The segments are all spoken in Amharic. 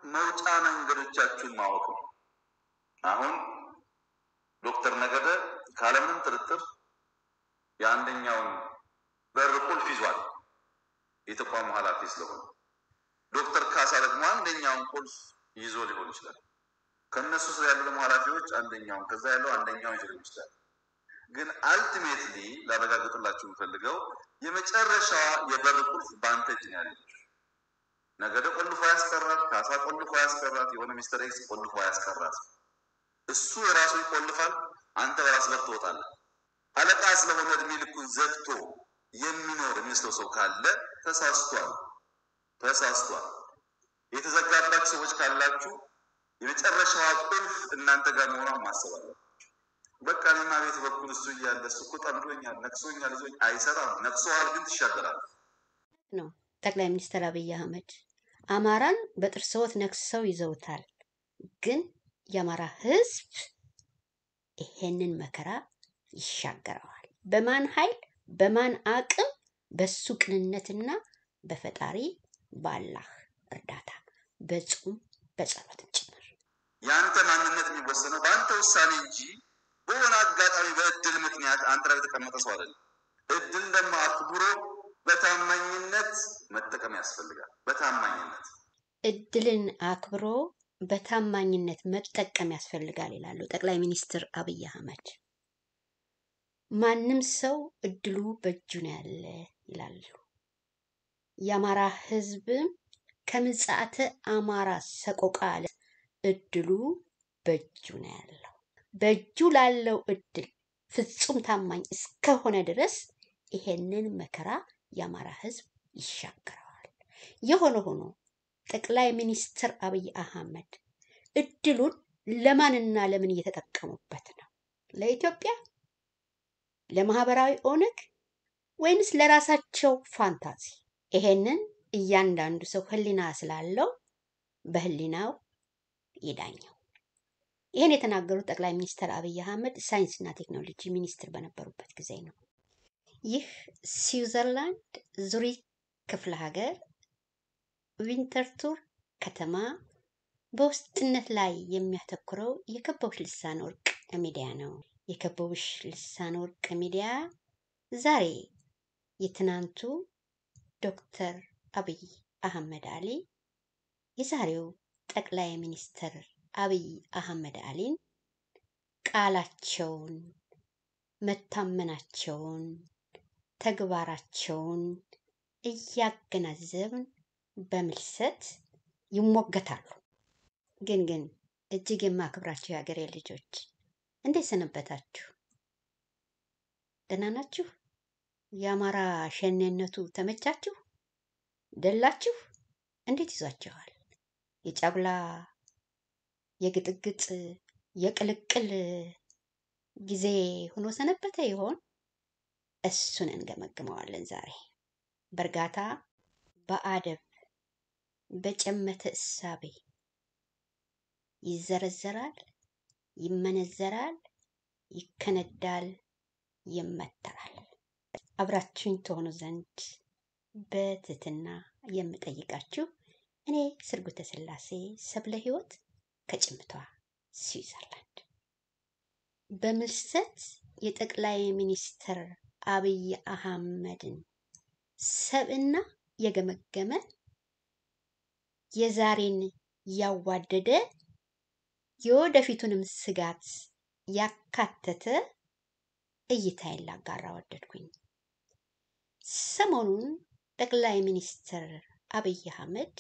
መውጫ መንገዶቻችሁን ማወቅ ነው። አሁን ዶክተር ነገደ ካለምንም ጥርጥር የአንደኛውን በር ቁልፍ ይዟል፣ የተቋሙ ኃላፊ ስለሆነ። ዶክተር ካሳ ደግሞ አንደኛውን ቁልፍ ይዞ ሊሆን ይችላል። ከእነሱ ስር ያሉ ደግሞ ኃላፊዎች አንደኛውን፣ ከዛ ያለው አንደኛውን ይዞ ሊሆን ይችላል። ግን አልቲሜትሊ ላረጋግጥላችሁ የምፈልገው የመጨረሻዋ የበር ቁልፍ በአንተ እጅ ነው ያለችው። ነገደ ቆልፎ ያስቀራት፣ ካሳ ቆልፎ ያስቀራት፣ የሆነ ሚስተር ኤክስ ቆልፎ ያስቀራት። እሱ የራሱ ይቆልፋል፣ አንተ በራስ በር ትወጣለህ። አለቃ ስለሆነ እድሜ ልኩን ዘግቶ የሚኖር የሚመስለው ሰው ካለ ተሳስቷል፣ ተሳስቷል። የተዘጋባችሁ ሰዎች ካላችሁ የመጨረሻዋ ቁልፍ እናንተ ጋር መሆኗን ማሰብ አለባችሁ። በቃ እኔማ ቤት በኩል እሱ እያለ እሱ እኮ ጠምዶኛል፣ ነቅሶኛል፣ ይዞኝ አይሰራም። ነቅሶሃል ግን ትሻገራለህ ነው ጠቅላይ ሚኒስትር አብይ አህመድ አማራን በጥርስዎት ነክሰው ይዘውታል። ግን የአማራ ሕዝብ ይሄንን መከራ ይሻገረዋል። በማን ኃይል፣ በማን አቅም? በሱ ቅንነትና በፈጣሪ ባላህ እርዳታ በጾም በጸሎትም ጭምር። የአንተ ማንነት የሚወሰነው በአንተ ውሳኔ እንጂ በሆነ አጋጣሚ በእድል ምክንያት አንተ ላይ የተቀመጠ ሰው አይደለም። እድል ደግሞ አክብሮ በታማኝነት መጠቀም ያስፈልጋል። በታማኝነት እድልን አክብሮ በታማኝነት መጠቀም ያስፈልጋል ይላሉ ጠቅላይ ሚኒስትር አብይ አህመድ። ማንም ሰው እድሉ በእጁ ነው ያለ ይላሉ። የአማራ ህዝብም ከምጽአተ አማራ ሰቆቃ አለ እድሉ በእጁ ነው ያለው። በእጁ ላለው እድል ፍጹም ታማኝ እስከሆነ ድረስ ይሄንን መከራ የአማራ ህዝብ ይሻገረዋል። የሆነ ሆኖ ጠቅላይ ሚኒስትር አብይ አህመድ እድሉን ለማንና ለምን እየተጠቀሙበት ነው? ለኢትዮጵያ፣ ለማህበራዊ ኦነግ ወይንስ ለራሳቸው ፋንታዚ? ይሄንን እያንዳንዱ ሰው ህሊና ስላለው በህሊናው ይዳኘው። ይህን የተናገሩት ጠቅላይ ሚኒስትር አብይ አህመድ ሳይንስና ቴክኖሎጂ ሚኒስትር በነበሩበት ጊዜ ነው። ይህ ስዊዘርላንድ ዙሪክ ክፍለ ሀገር ዊንተርቱር ከተማ በውስጥነት ላይ የሚያተኩረው የከበቡሽ ልሳን ወርቅ ሚዲያ ነው። የከበቡሽ ልሳን ወርቅ ሚዲያ ዛሬ የትናንቱ ዶክተር አብይ አህመድ አሊ የዛሬው ጠቅላይ ሚኒስትር አብይ አህመድ አሊን ቃላቸውን፣ መታመናቸውን፣ ተግባራቸውን እያገናዘብን በምልሰት ይሞገታሉ። ግን ግን እጅግ የማክብራችሁ የሀገሬ ልጆች እንዴት ሰነበታችሁ? ደህና ናችሁ? የአማራ ሸኔነቱ ተመቻችሁ? ደላችሁ? እንዴት ይዟችኋል? የጫጉላ የግጥግጥ የቅልቅል ጊዜ ሆኖ ሰነበተ ይሆን? እሱን እንገመግመዋለን ዛሬ በእርጋታ በአደብ በጨመተ እሳቤ ይዘረዘራል፣ ይመነዘራል፣ ይከነዳል፣ ይመተራል። አብራችሁኝ ትሆኑ ዘንድ በትህትና የምጠይቃችሁ እኔ ስርጉተ ስላሴ ሰብለ ሕይወት ከጭምቷ ስዊዘርላንድ በምልሰት የጠቅላይ ሚኒስትር አብይ አህመድን ሰብዕና የገመገመ የዛሬን ያዋደደ የወደፊቱንም ስጋት ያካተተ እይታዬን ላጋራ ወደድኩኝ። ሰሞኑን ጠቅላይ ሚኒስትር አብይ አህመድ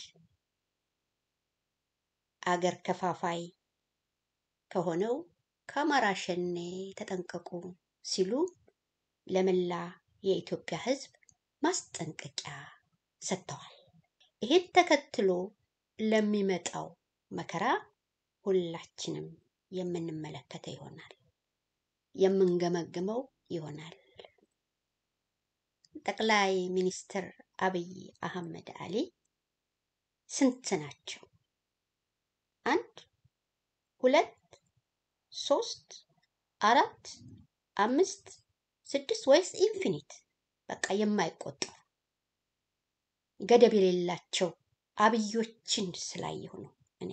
አገር ከፋፋይ ከሆነው ከአማራ ሸኔ ተጠንቀቁ ሲሉ ለመላ የኢትዮጵያ ሕዝብ ማስጠንቀቂያ ሰጥተዋል። ይህን ተከትሎ ለሚመጣው መከራ ሁላችንም የምንመለከተው ይሆናል፣ የምንገመግመው ይሆናል። ጠቅላይ ሚኒስትር አብይ አህመድ አሊ ስንት ናቸው? አንድ፣ ሁለት፣ ሶስት፣ አራት፣ አምስት፣ ስድስት ወይስ ኢንፊኒት? በቃ የማይቆጠሩ ገደብ የሌላቸው አብዮችን ስላየሁ ነው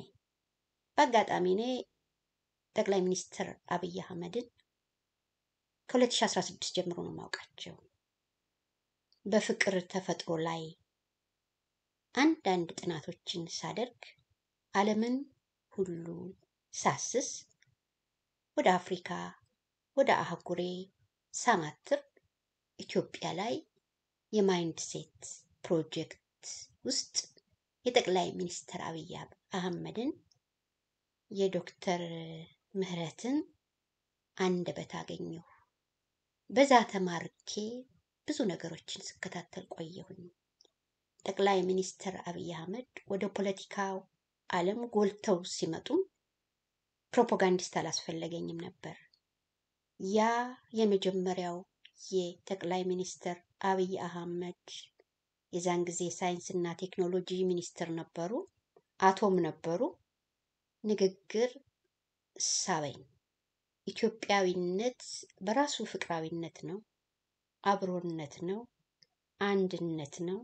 በአጋጣሚ እኔ ጠቅላይ ሚኒስትር አብይ አህመድን ከ2016 ጀምሮ ነው የማውቃቸው። በፍቅር ተፈጥሮ ላይ አንዳንድ ጥናቶችን ሳደርግ ዓለምን ሁሉ ሳስስ ወደ አፍሪካ ወደ አህጉሬ ሳማትር ኢትዮጵያ ላይ የማይንድ ሴት ፕሮጀክት ውስጥ የጠቅላይ ሚኒስትር አብይ አህመድን የዶክተር ምህረትን አንደበት አገኘሁ። በዛ ተማርኬ ብዙ ነገሮችን ስከታተል ቆየሁኝ። ጠቅላይ ሚኒስትር አብይ አህመድ ወደ ፖለቲካው ዓለም ጎልተው ሲመጡም ፕሮፓጋንዲስት አላስፈለገኝም ነበር። ያ የመጀመሪያው የጠቅላይ ሚኒስትር አብይ አህመድ የዛን ጊዜ ሳይንስና ቴክኖሎጂ ሚኒስትር ነበሩ፣ አቶም ነበሩ። ንግግር ሳበኝ። ኢትዮጵያዊነት በራሱ ፍቅራዊነት ነው፣ አብሮነት ነው፣ አንድነት ነው።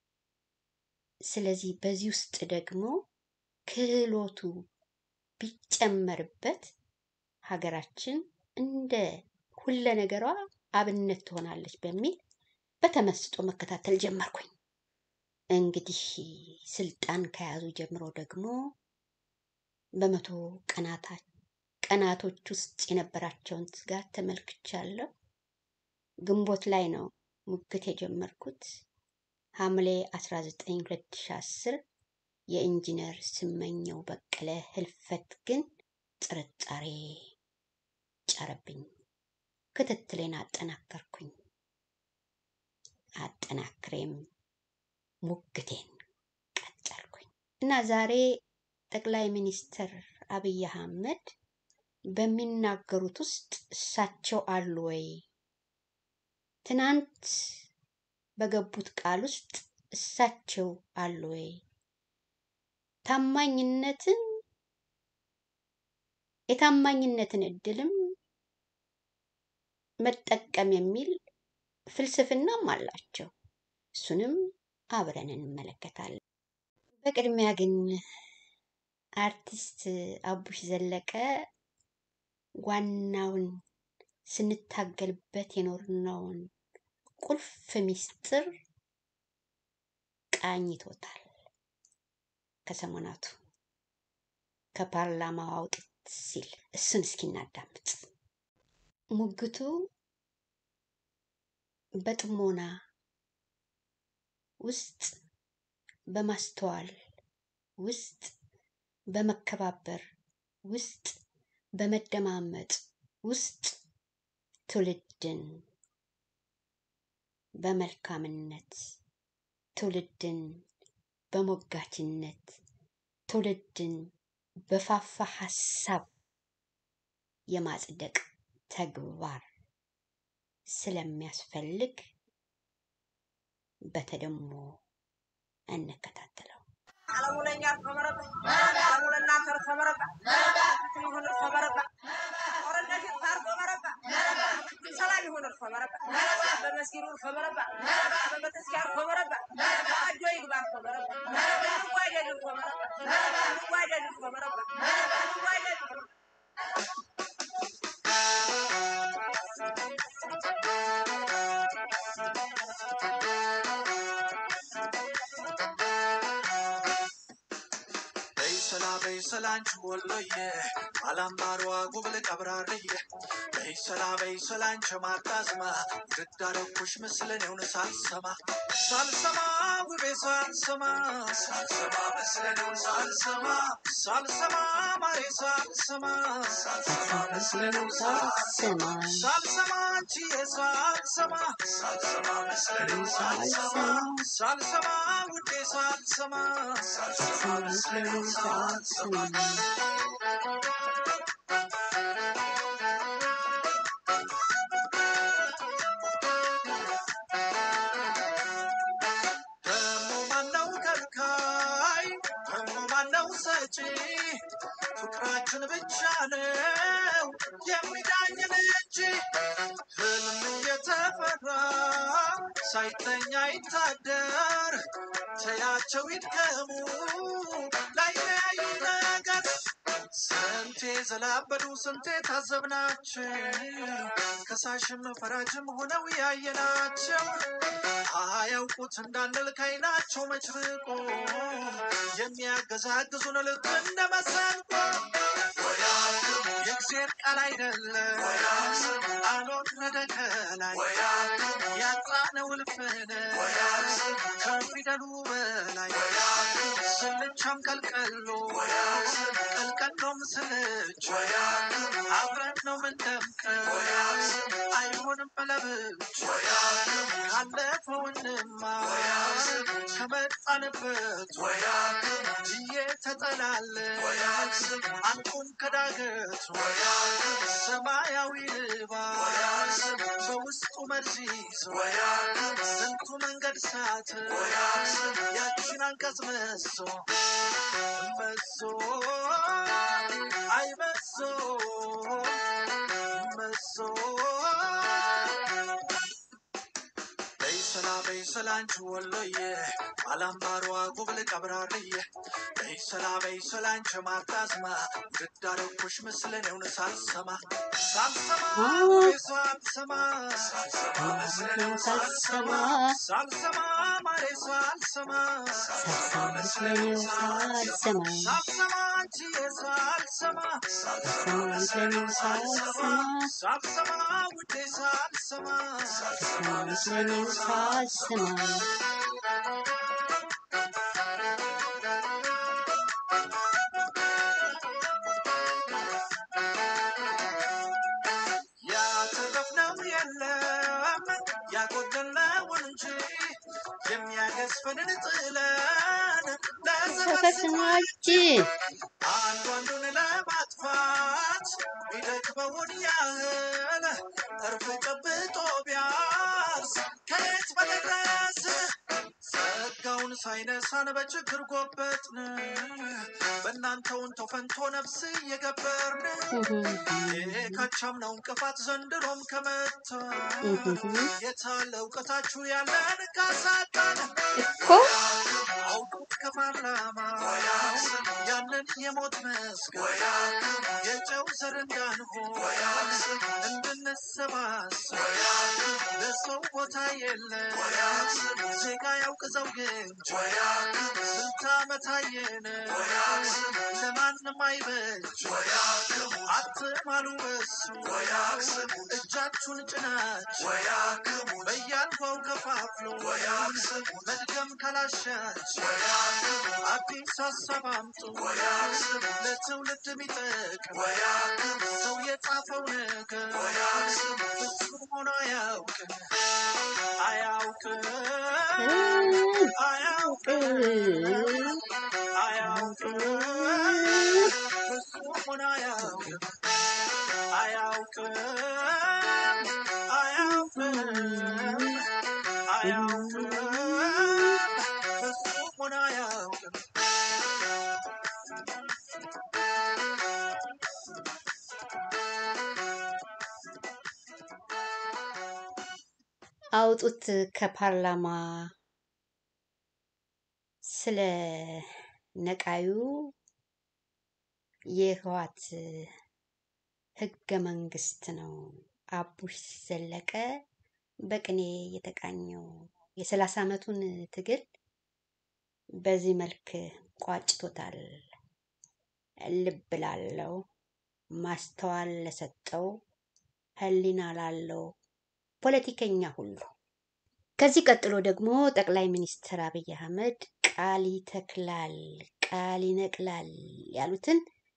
ስለዚህ በዚህ ውስጥ ደግሞ ክህሎቱ ቢጨመርበት ሀገራችን እንደ ሁለ ነገሯ አብነት ትሆናለች በሚል በተመስጦ መከታተል ጀመርኩኝ። እንግዲህ ስልጣን ከያዙ ጀምሮ ደግሞ በመቶ ቀናታ ቀናቶች ውስጥ የነበራቸውን ትጋት ተመልክቻለሁ። ግንቦት ላይ ነው ሙግት የጀመርኩት። ሐምሌ 19 2010 የኢንጂነር ስመኘው በቀለ ህልፈት ግን ጥርጣሬ ጫረብኝ። ክትትሌን አጠናከርኩኝ። አጠናክሬም ሙግቴን ቀጠልኩኝ እና ዛሬ ጠቅላይ ሚኒስትር አብይ አህመድ በሚናገሩት ውስጥ እሳቸው አሉ ወይ? ትናንት በገቡት ቃል ውስጥ እሳቸው አሉ ወይ? ታማኝነትን የታማኝነትን እድልም መጠቀም የሚል ፍልስፍናም አላቸው። እሱንም አብረን እንመለከታለን። በቅድሚያ ግን አርቲስት አቡሽ ዘለቀ ዋናውን ስንታገልበት የኖርነውን ቁልፍ ሚስጥር ቃኝቶታል። ከሰሞናቱ ከፓርላማው አውጥት ሲል እሱን እስኪ እናዳምጥ። ሙግቱ በጥሞና ውስጥ በማስተዋል ውስጥ በመከባበር ውስጥ በመደማመጥ ውስጥ ትውልድን በመልካምነት ትውልድን በሞጋችነት ትውልድን በፋፋ ሀሳብ የማጽደቅ ተግባር ስለሚያስፈልግ በተደሞ እንከታተለው። አለሙ ለእኛ ተመረቀ፣ አለሙ ለእናንተ ተመረቀ፣ ይሁን ተመረቀ፣ ጦርነት ይጣር ተመረቀ፣ ሰላም ይሁን ተመረቀ፣ በመስጊዱ ተመረቀ፣ በቤተክርስቲያኑ ተመረቀ፣ አጆ ይግባ ተመረቀ፣ እንጓደድ ተመረቀ፣ እንጓደድ ተመረቀ፣ እንጓደድ በይሰላ በይሰላ አንቺ ወሎዬ አላምባሯ ጉብል ቀብራርዬ በይሰላ በይሰላ አንቺ ማጣዝማ ግዳረኩሽ ምስለኔውን ሳልሰማ ሳልሰማ ውቤ ሳልሰማ ሳልሰማ መስለኔውን ሳልሰማ ሳልሰማ ማሬ ሳልሰማ ሳልሰማ መስለኔውን ሳልሰማ ስማ ሳልሰማ አንቺዬ ሳልሰማ ሳልሰማ መስለኔውን ሳልሰማ ሳልሰማ ውዴ ሳልሰማ ሳልሰማ መስለኔውን ሳልሰማ ደሞ ማነው ከልካይ ደሞ ማነው ሰጪ ፍቅራችን ብቻ ነው የሚዳኝን እንጂ ህልም እየተፈራ ሳይተኛ ይታደር ተያቸው ይድከሙ ላይለያይ ነገር ስንቴ ዘላበዱ ስንቴ ታዘብናቸው ከሳሽም ፈራጅም ሆነው ያየናቸው አያውቁት እንዳንል ከዓይናቸው መችርቆ የሚያገዛግዙን ልክ እንደ መሰንቆ የእግዜር ቃል አይደለም አልወረደ ከላይ ያጣነው እልፍነ ከፊደሉ በላይ ስልቻም ቀልቀሎ ቀልቀሎም ስልች አብረን ነው ምንደምቀው አይሆንም በለብች ካለፈውንማ ከመጣንበት እየተጠላለ አንቁም ከዳገት ሰማያዊ ልባስ በውስጡ መርዝ ይዞ ስንቱ መንገድ ሳት ያችን አንቀጽ መሶ መሶ አይ መሶ መሶ በይሰላ በይሰላ አንቺ ወሎዬ አላምባሯ ጉብል ቀብራርዬ በይሰላ በይሰላ አንቺ ማርጣዝማ ግዳረኩሽ ምስልን የውን ሳልሰማ ሳልሰማ ወይ ሳልሰማ ሳልሰማ ሳልሰማ ማሬ ሳልሰማ ሳልሰማ ሳልሰማ ሳልሰማ አንቺዬ ሳልሰማ ሳልሰማ ሳልሰማ ሳልሰማ ውዴ ሳልሰማ ሳልሰማ ሳልሰማ ያተረፍነው የለም ያጎደልነውን እንጂ የሚያገዝፈንን ጥለን ተፈስኖ ለዘፈን እጅ አንዱ አንዱን ለማጥፋት ቢደክመውን ያህል እርፍ ጨብጦ ቢያርስ ከየት በደረስ ጸጋውን ሳይነሳን በችግር ጎበጥን በእናንተውን ተፈንቶ ነፍስ እየገበርን የካቻምናው እንቅፋት ዘንድሮም ከመታ የታለ እውቀታችሁ ያለን ካሳጣን እኮ አውጡት ከፓርላማ ያንን የሞት መስገድ የጨው ዘር እንዳንሆን እንድንሰባሰብ ለሰው ቦታ የለ ዜጋ ያውቅ ዘውግ እንጂ ስንት ዓመት አየን ለማንም አይበጅ አትማሉ በሱ እጃችሁን ጭናችሁ በያልጓው ከፋፍሎ መድገም ካላሻች አዲስ ሀሳብ አምጡ ለትውልድ የሚጠቅም ሰው የጻፈው ነገር ፍጹም ሆኖ አያውቅም አያውቅም አያውቅም አያውቅም ፍጹም ሆኖ አያውቅም አያውቅም አያውቅም አያውቅም ፍጹም ሆኖ አያውቅም አውጡት ከፓርላማ ስለ ነቃዩ የህዋት ህገ መንግስት ነው አቡሽ ዘለቀ በቅኔ የተቃኘው የሰላሳ ዓመቱን ትግል በዚህ መልክ ቋጭቶታል። ልብ ላለው ማስተዋል ለሰጠው ህሊና ላለው ፖለቲከኛ ሁሉ። ከዚህ ቀጥሎ ደግሞ ጠቅላይ ሚኒስትር አብይ አህመድ ቃል ይተክላል፣ ቃል ይነቅላል ያሉትን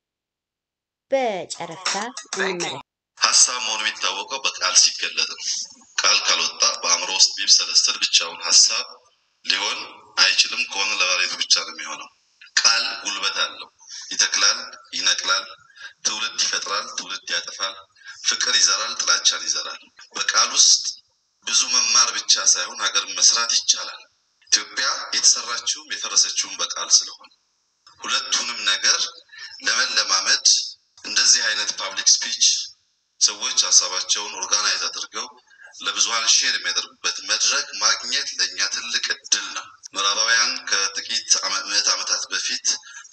በጨረፍታ እንመለከት። ሀሳብ መሆኑ የሚታወቀው በቃል ሲገለጥ ነው። ቃል ካልወጣ በአእምሮ ውስጥ ቢብሰለሰል ብቻውን ሀሳብ ሊሆን አይችልም። ከሆነ ለባለቤቱ ብቻ ነው የሚሆነው። ቃል ጉልበት አለው። ይተክላል፣ ይነቅላል፣ ትውልድ ይፈጥራል፣ ትውልድ ያጠፋል፣ ፍቅር ይዘራል፣ ጥላቻን ይዘራል። በቃል ውስጥ ብዙ መማር ብቻ ሳይሆን ሀገር መስራት ይቻላል። ኢትዮጵያ የተሰራችውም የፈረሰችውም በቃል ስለሆነ ሁለቱንም ነገር ለመለማመድ እንደዚህ አይነት ፓብሊክ ስፒች ሰዎች ሀሳባቸውን ኦርጋናይዝ አድርገው ለብዙሀን ሼር የሚያደርጉበት መድረክ ማግኘት ለእኛ ትልቅ እድል ነው። ምዕራባውያን ከጥቂት አመ- ምዕት ዓመታት በፊት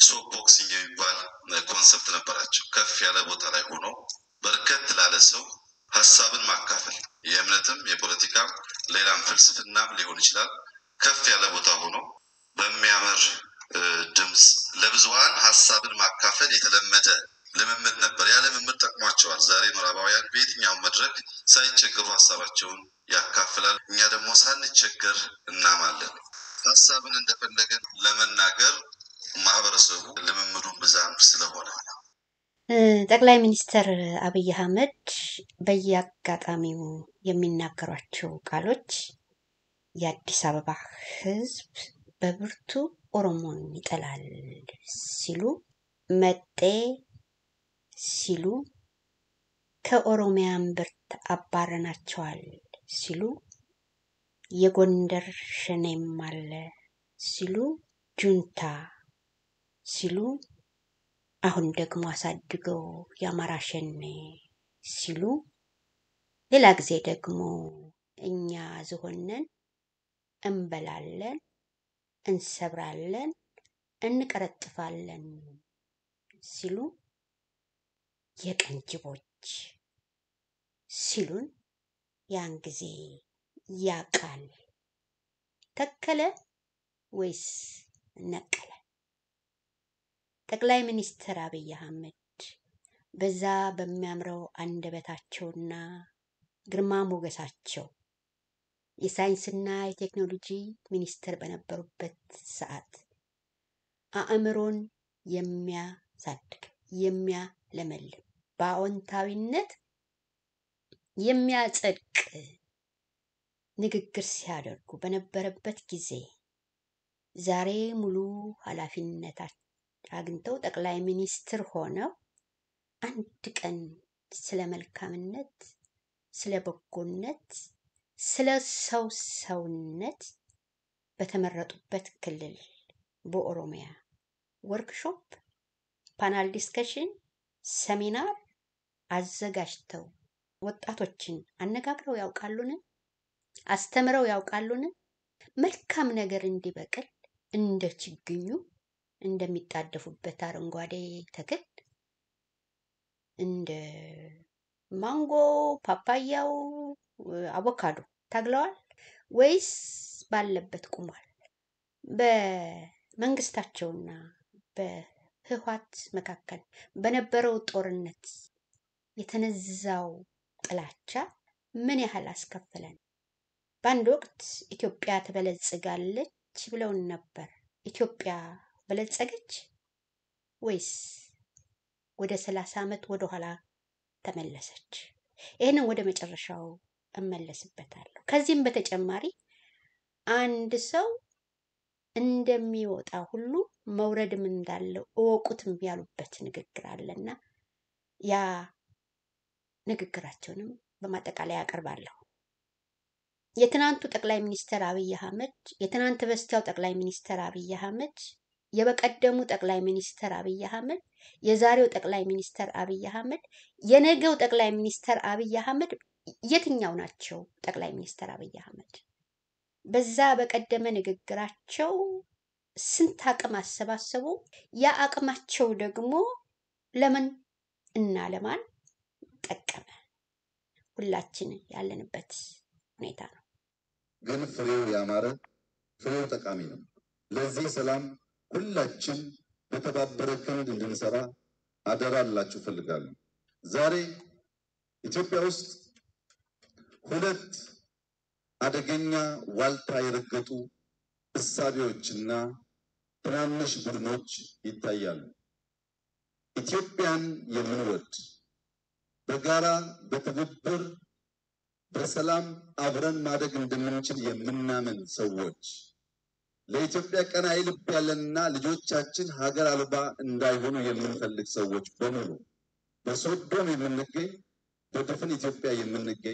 ሶፕ ቦክሲንግ የሚባል ኮንሰፕት ነበራቸው። ከፍ ያለ ቦታ ላይ ሆኖ በርከት ላለ ሰው ሀሳብን ማካፈል የእምነትም የፖለቲካም ሌላም ፍልስፍናም ሊሆን ይችላል። ከፍ ያለ ቦታ ሆኖ በሚያምር ድምፅ ለብዙሀን ሀሳብን ማካፈል የተለመደ ልምምድ ነበር። ያ ልምምድ ጠቅሟቸዋል። ዛሬ ምዕራባውያን በየትኛውም መድረክ ሳይቸገሩ ሀሳባቸውን ያካፍላል። እኛ ደግሞ ሳንቸገር እናማለን። ሀሳብን እንደፈለገን ለመናገር ማህበረሰቡ ልምምዱ ብዛም ስለሆነ ጠቅላይ ሚኒስትር አብይ አህመድ በየአጋጣሚው የሚናገሯቸው ቃሎች የአዲስ አበባ ሕዝብ በብርቱ ኦሮሞን ይጠላል ሲሉ መጤ ሲሉ ከኦሮሚያ እምብርት አባረናቸዋል ሲሉ የጎንደር ሸኔም አለ ሲሉ ጁንታ ሲሉ አሁን ደግሞ አሳድገው የአማራ ሸኔ ሲሉ ሌላ ጊዜ ደግሞ እኛ ዝሆነን እንበላለን፣ እንሰብራለን፣ እንቀረጥፋለን ሲሉ የቀን ጅቦች ሲሉን ያን ጊዜ ያቃል ተከለ ወይስ ነቀለ? ጠቅላይ ሚኒስትር አብይ አህመድ በዛ በሚያምረው አንደበታቸውና ግርማ ሞገሳቸው የሳይንስና የቴክኖሎጂ ሚኒስትር በነበሩበት ሰዓት አእምሮን የሚያሳድግ የሚያለመልም በአዎንታዊነት የሚያጸድቅ ንግግር ሲያደርጉ በነበረበት ጊዜ ዛሬ ሙሉ ኃላፊነት አግኝተው ጠቅላይ ሚኒስትር ሆነው አንድ ቀን ስለ መልካምነት፣ ስለ በጎነት፣ ስለ ሰው ሰውነት በተመረጡበት ክልል በኦሮሚያ ወርክሾፕ፣ ፓናል ዲስከሽን፣ ሰሚናር አዘጋጅተው ወጣቶችን አነጋግረው ያውቃሉን? አስተምረው ያውቃሉን? መልካም ነገር እንዲበቅል እንደ ችግኙ እንደሚጣደፉበት አረንጓዴ ተክል እንደ ማንጎ፣ ፓፓያው፣ አቮካዶ ታግለዋል ወይስ ባለበት ቁሟል? በመንግስታቸውና በህወሓት መካከል በነበረው ጦርነት የተነዛው ጥላቻ ምን ያህል አስከፈለን? በአንድ ወቅት ኢትዮጵያ ትበለጽጋለች ብለውን ነበር። ኢትዮጵያ በለጸገች ወይስ ወደ ሰላሳ ዓመት ወደ ኋላ ተመለሰች? ይህንን ወደ መጨረሻው እመለስበታለሁ። ከዚህም በተጨማሪ አንድ ሰው እንደሚወጣ ሁሉ መውረድም እንዳለው እወቁትም ያሉበት ንግግር አለና ያ ንግግራቸውንም በማጠቃለያ ያቀርባለሁ። የትናንቱ ጠቅላይ ሚኒስትር አብይ አህመድ፣ የትናንት በስቲያው ጠቅላይ ሚኒስትር አብይ አህመድ፣ የበቀደሙ ጠቅላይ ሚኒስትር አብይ አህመድ፣ የዛሬው ጠቅላይ ሚኒስትር አብይ አህመድ፣ የነገው ጠቅላይ ሚኒስትር አብይ አህመድ የትኛው ናቸው? ጠቅላይ ሚኒስትር አብይ አህመድ በዛ በቀደመ ንግግራቸው ስንት አቅም አሰባሰቡ? ያ አቅማቸው ደግሞ ለምን እና ለማን ጠቀመ? ሁላችን ያለንበት ሁኔታ ነው። ግን ፍሬው ያማረ ፍሬው ጠቃሚ ነው። ለዚህ ሰላም ሁላችን በተባበረ ክንድ እንድንሰራ አደራ ልላችሁ እፈልጋለሁ። ዛሬ ኢትዮጵያ ውስጥ ሁለት አደገኛ ዋልታ የረገጡ እሳቤዎችና ትናንሽ ቡድኖች ይታያሉ። ኢትዮጵያን የምንወድ በጋራ በትብብር በሰላም አብረን ማደግ እንደምንችል የምናምን ሰዎች ለኢትዮጵያ ቀናኢ ልብ ያለንና ልጆቻችን ሀገር አልባ እንዳይሆኑ የምንፈልግ ሰዎች በሙሉ በሶዶም የምንገኝ በድፍን ኢትዮጵያ የምንገኝ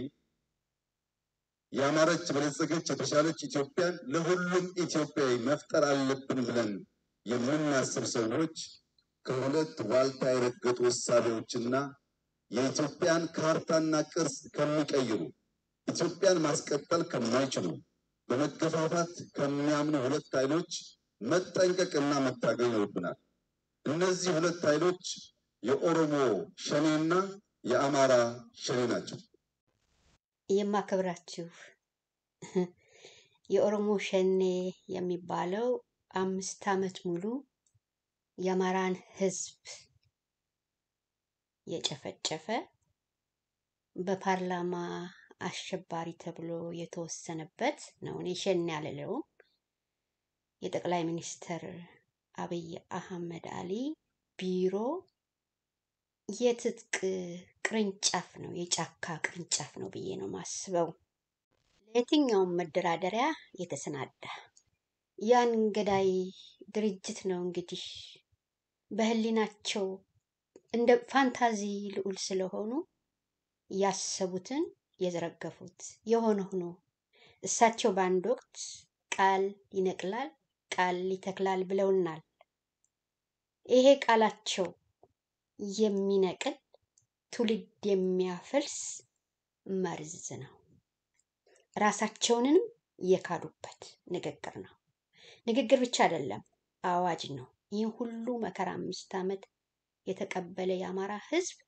ያማረች በለጸገች የተሻለች ኢትዮጵያን ለሁሉም ኢትዮጵያዊ መፍጠር አለብን ብለን የምናስብ ሰዎች ከሁለት ዋልታ የረገጡ እሳቤዎችና የኢትዮጵያን ካርታና ቅርስ ከሚቀይሩ ኢትዮጵያን ማስቀጠል ከማይችሉ በመገፋፋት ከሚያምኑ ሁለት ኃይሎች መጠንቀቅና መታገል ይኖርብናል። እነዚህ ሁለት ኃይሎች የኦሮሞ ሸኔና የአማራ ሸኔ ናቸው። የማከብራችሁ የኦሮሞ ሸኔ የሚባለው አምስት ዓመት ሙሉ የአማራን ሕዝብ የጨፈጨፈ በፓርላማ አሸባሪ ተብሎ የተወሰነበት ነው። እኔ ሸኔ አልለውም። የጠቅላይ ሚኒስትር አብይ አህመድ አሊ ቢሮ የትጥቅ ቅርንጫፍ ነው፣ የጫካ ቅርንጫፍ ነው ብዬ ነው ማስበው። ለየትኛውም መደራደሪያ የተሰናዳ ያን ገዳይ ድርጅት ነው እንግዲህ በህሊናቸው እንደ ፋንታዚ ልዑል ስለሆኑ ያሰቡትን የዘረገፉት የሆነ ሆኖ እሳቸው በአንድ ወቅት ቃል ይነቅላል ቃል ይተክላል ብለውናል። ይሄ ቃላቸው የሚነቅል ትውልድ የሚያፈልስ መርዝ ነው። ራሳቸውንም የካዱበት ንግግር ነው። ንግግር ብቻ አይደለም፣ አዋጅ ነው። ይህ ሁሉ መከራ አምስት ዓመት የተቀበለ የአማራ ህዝብ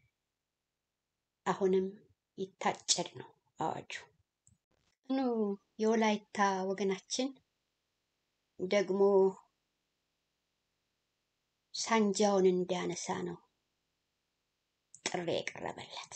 አሁንም ይታጨድ ነው አዋጁ። ኑ የወላይታ ወገናችን ደግሞ ሳንጃውን እንዲያነሳ ነው ጥሪ የቀረበለት።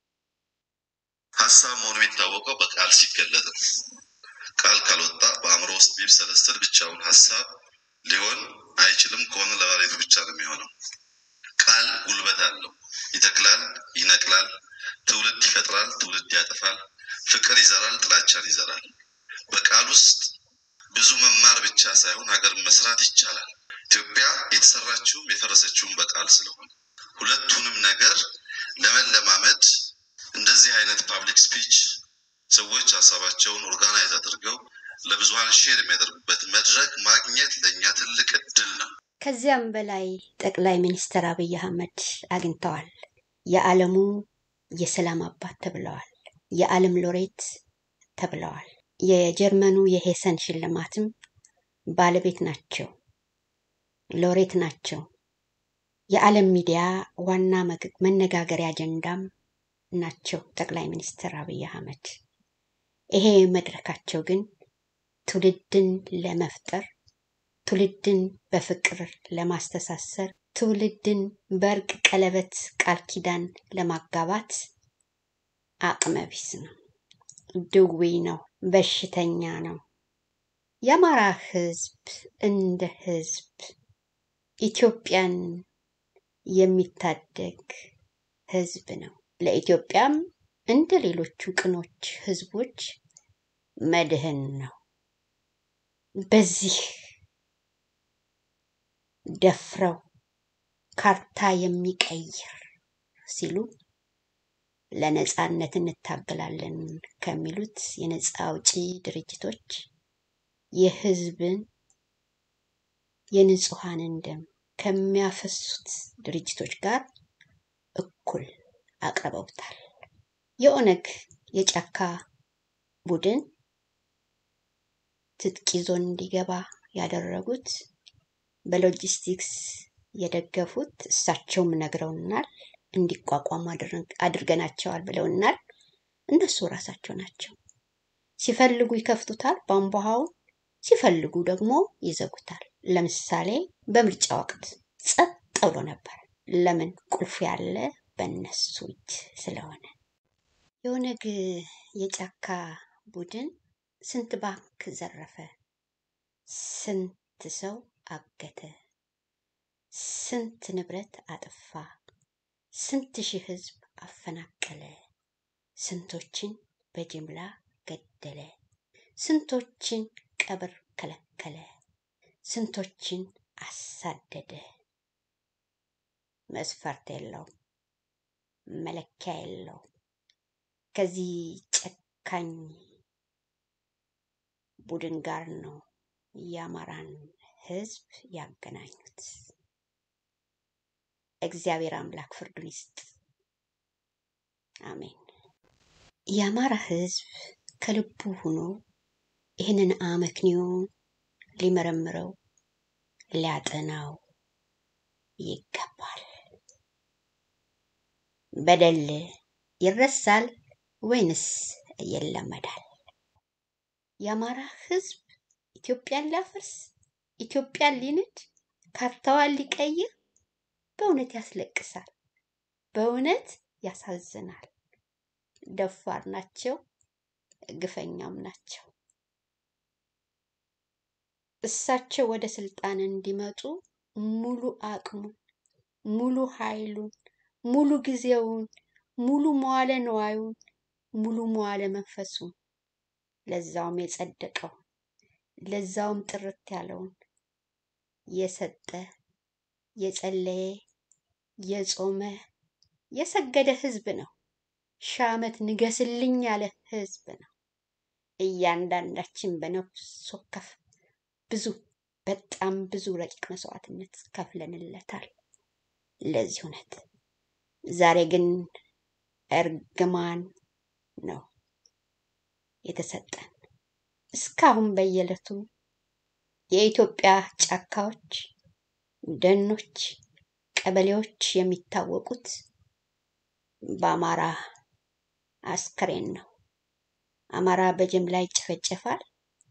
ሀሳብ መሆኑ የሚታወቀው በቃል ሲገለጥ ነው። ቃል ካልወጣ በአእምሮ ውስጥ ቢብሰለሰል ብቻውን ሀሳብ ሊሆን አይችልም። ከሆነ ለባለቤቱ ብቻ ነው የሚሆነው። ቃል ጉልበት አለው። ይተክላል፣ ይነቅላል፣ ትውልድ ይፈጥራል፣ ትውልድ ያጠፋል፣ ፍቅር ይዘራል፣ ጥላቻን ይዘራል። በቃል ውስጥ ብዙ መማር ብቻ ሳይሆን ሀገር መስራት ይቻላል። ኢትዮጵያ የተሰራችውም የፈረሰችውም በቃል ስለሆነ ሁለቱንም ነገር ለመለማመድ እንደዚህ አይነት ፓብሊክ ስፒች ሰዎች ሀሳባቸውን ኦርጋናይዝ አድርገው ለብዙሀን ሼር የሚያደርጉበት መድረክ ማግኘት ለእኛ ትልቅ እድል ነው። ከዚያም በላይ ጠቅላይ ሚኒስትር አብይ አህመድ አግኝተዋል። የዓለሙ የሰላም አባት ተብለዋል። የዓለም ሎሬት ተብለዋል። የጀርመኑ የሄሰን ሽልማትም ባለቤት ናቸው፣ ሎሬት ናቸው። የዓለም ሚዲያ ዋና መግ- መነጋገሪያ አጀንዳም ናቸው ጠቅላይ ሚኒስትር አብይ አህመድ። ይሄ መድረካቸው ግን ትውልድን ለመፍጠር ትውልድን በፍቅር ለማስተሳሰር ትውልድን በእርቅ ቀለበት ቃል ኪዳን ለማጋባት አቅመ ቢስ ነው፣ ድዊ ነው፣ በሽተኛ ነው። የአማራ ህዝብ እንደ ህዝብ ኢትዮጵያን የሚታደግ ህዝብ ነው። ለኢትዮጵያም እንደ ሌሎቹ ቅኖች ህዝቦች መድህን ነው። በዚህ ደፍረው ካርታ የሚቀይር ሲሉ ለነጻነት እንታገላለን ከሚሉት የነጻ አውጪ ድርጅቶች የህዝብን የንጹሐንን ደም ከሚያፈሱት ድርጅቶች ጋር እኩል አቅርበውታል። የኦነግ የጫካ ቡድን ትጥቅ ይዞ እንዲገባ ያደረጉት በሎጂስቲክስ የደገፉት እሳቸውም ነግረውናል። እንዲቋቋሙ አድርግ- አድርገናቸዋል ብለውናል። እነሱ ራሳቸው ናቸው። ሲፈልጉ ይከፍቱታል ቧንቧውን፣ ሲፈልጉ ደግሞ ይዘጉታል። ለምሳሌ በምርጫ ወቅት ጸጥ ብሎ ነበር። ለምን? ቁልፉ ያለ በእነሱ እጅ ስለሆነ። የኦነግ የጫካ ቡድን ስንት ባንክ ዘረፈ፣ ስንት ሰው አገተ፣ ስንት ንብረት አጠፋ፣ ስንት ሺህ ህዝብ አፈናቀለ፣ ስንቶችን በጅምላ ገደለ፣ ስንቶችን ቀብር ከለከለ፣ ስንቶችን አሳደደ። መስፈርት የለውም፣ መለኪያ የለውም። ከዚህ ጨካኝ ቡድን ጋር ነው የአማራን ህዝብ ያገናኙት። እግዚአብሔር አምላክ ፍርዱን ይስጥ። አሜን። የአማራ ህዝብ ከልቡ ሆኖ ይህንን አመክንዮ ሊመረምረው ሊያጠናው ይገባል። በደል ይረሳል ወይንስ ይለመዳል? የአማራ ህዝብ ኢትዮጵያን ሊያፈርስ፣ ኢትዮጵያን ሊንድ፣ ካርታዋን ሊቀይር በእውነት ያስለቅሳል፣ በእውነት ያሳዝናል። ደፋር ናቸው፣ ግፈኛም ናቸው። እሳቸው ወደ ስልጣን እንዲመጡ ሙሉ አቅሙን፣ ሙሉ ኃይሉን፣ ሙሉ ጊዜውን፣ ሙሉ መዋለ ንዋዩን፣ ሙሉ መዋለ መንፈሱን ለዛውም የጸደቀው ለዛውም ጥርት ያለውን የሰጠ የጸለየ የጾመ የሰገደ ህዝብ ነው። ሺህ ዓመት ንገስልኝ ያለ ህዝብ ነው። እያንዳንዳችን በነፍስ ወከፍ ብዙ በጣም ብዙ ረቂቅ መስዋዕትነት ከፍለንለታል ለዚህ እውነት። ዛሬ ግን እርግማን ነው የተሰጠን። እስካሁን በየዕለቱ የኢትዮጵያ ጫካዎች፣ ደኖች፣ ቀበሌዎች የሚታወቁት በአማራ አስከሬን ነው። አማራ በጅምላ ይጨፈጨፋል፣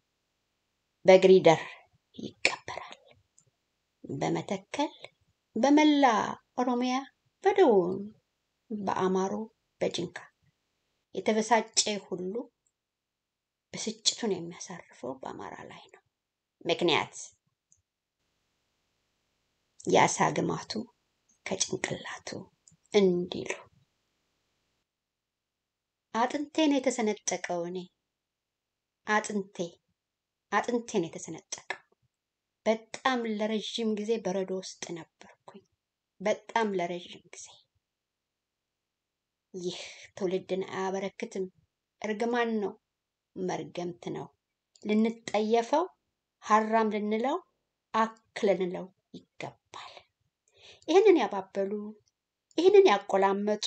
በግሪደር ይቀበራል። በመተከል በመላ ኦሮሚያ በደቡብ በአማሮ በጅንካ የተበሳጨ ሁሉ ብስጭቱን የሚያሳርፈው በአማራ ላይ ነው። ምክንያት የአሳ ግማቱ ከጭንቅላቱ እንዲሉ አጥንቴን የተሰነጠቀው እኔ አጥንቴ አጥንቴን የተሰነጠቀው በጣም ለረዥም ጊዜ በረዶ ውስጥ ነበርኩኝ። በጣም ለረዥም ጊዜ ይህ ትውልድን አያበረክትም። እርግማን ነው፣ መርገምት ነው። ልንጠየፈው ሀራም ልንለው አክ ልንለው ይገባል። ይህንን ያባበሉ ይህንን ያቆላመጡ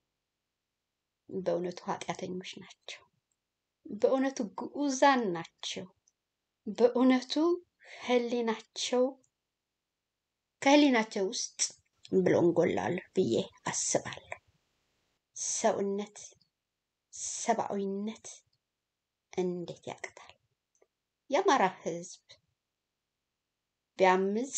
በእውነቱ ኃጢአተኞች ናቸው። በእውነቱ ግዑዛን ናቸው። በእውነቱ ህሊናቸው ከህሊናቸው ውስጥ ብሎንጎላል ብዬ አስባለሁ። ሰውነት፣ ሰብአዊነት እንዴት ያቅታል? የአማራ ህዝብ ቢያምፅ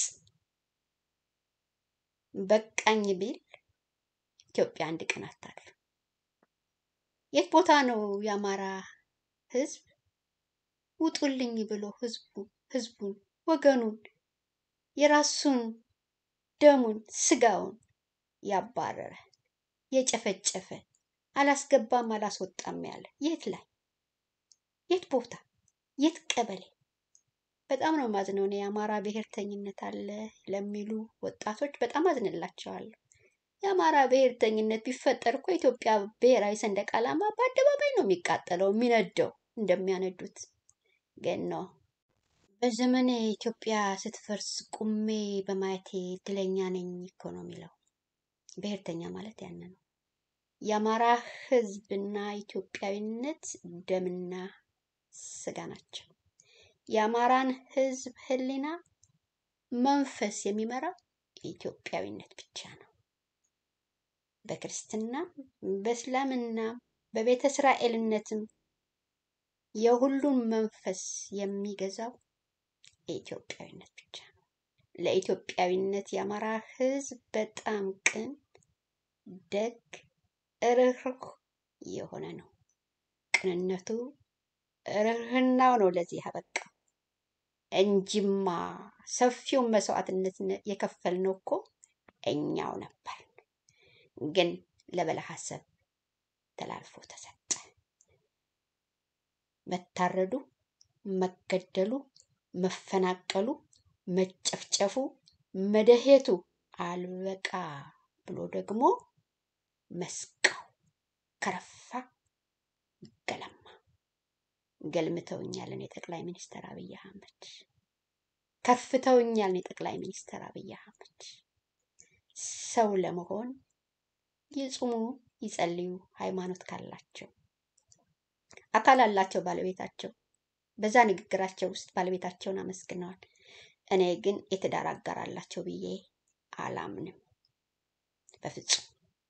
በቃኝ ቢል ኢትዮጵያ አንድ ቀን አታልፍም። የት ቦታ ነው የአማራ ህዝብ ውጡልኝ ብሎ ህዝቡ ህዝቡን ወገኑን የራሱን ደሙን ስጋውን ያባረረ የጨፈጨፈ አላስገባም አላስወጣም ያለ የት ላይ የት ቦታ የት ቀበሌ? በጣም ነው ማዝነው። እኔ የአማራ ብሔርተኝነት አለ ለሚሉ ወጣቶች በጣም አዝንላቸዋለሁ። የአማራ ብሔርተኝነት ቢፈጠር እኮ የኢትዮጵያ ብሔራዊ ሰንደቅ ዓላማ በአደባባይ ነው የሚቃጠለው የሚነደው እንደሚያነዱት ግን ነው። በዘመኔ ኢትዮጵያ ስትፈርስ ቁሜ በማየቴ እድለኛ ነኝ እኮ ነው የሚለው። ብሔርተኛ ማለት ያን ነው። የአማራ ህዝብና ኢትዮጵያዊነት ደምና ስጋ ናቸው። የአማራን ህዝብ ህሊና መንፈስ የሚመራው ኢትዮጵያዊነት ብቻ ነው። በክርስትናም በእስላምናም በቤተ እስራኤልነትም የሁሉም መንፈስ የሚገዛው የኢትዮጵያዊነት ብቻ ነው። ለኢትዮጵያዊነት የአማራ ህዝብ በጣም ቅን፣ ደግ፣ ርህሩህ የሆነ ነው። ቅንነቱ ርህርህናው ነው ለዚህ ያበቃው እንጂማ ሰፊውን መስዋዕትነት የከፈልነው እኮ እኛው ነበር። ግን ለበላይ ሀሳብ ተላልፎ ተሰጠ። መታረዱ፣ መገደሉ፣ መፈናቀሉ፣ መጨፍጨፉ፣ መደሄቱ አልበቃ ብሎ ደግሞ መስቀው ከረፋ ገለማ ገልምተውኛልን የጠቅላይ ሚኒስትር አብይ አህመድ ከፍተውኛልን የጠቅላይ ሚኒስትር አብይ አህመድ ሰው ለመሆን ይጹሙ፣ ይጸልዩ፣ ሃይማኖት ካላቸው አካል አላቸው ባለቤታቸው። በዛ ንግግራቸው ውስጥ ባለቤታቸውን አመስግነዋል። እኔ ግን የትዳር አጋር አላቸው ብዬ አላምንም በፍጹም።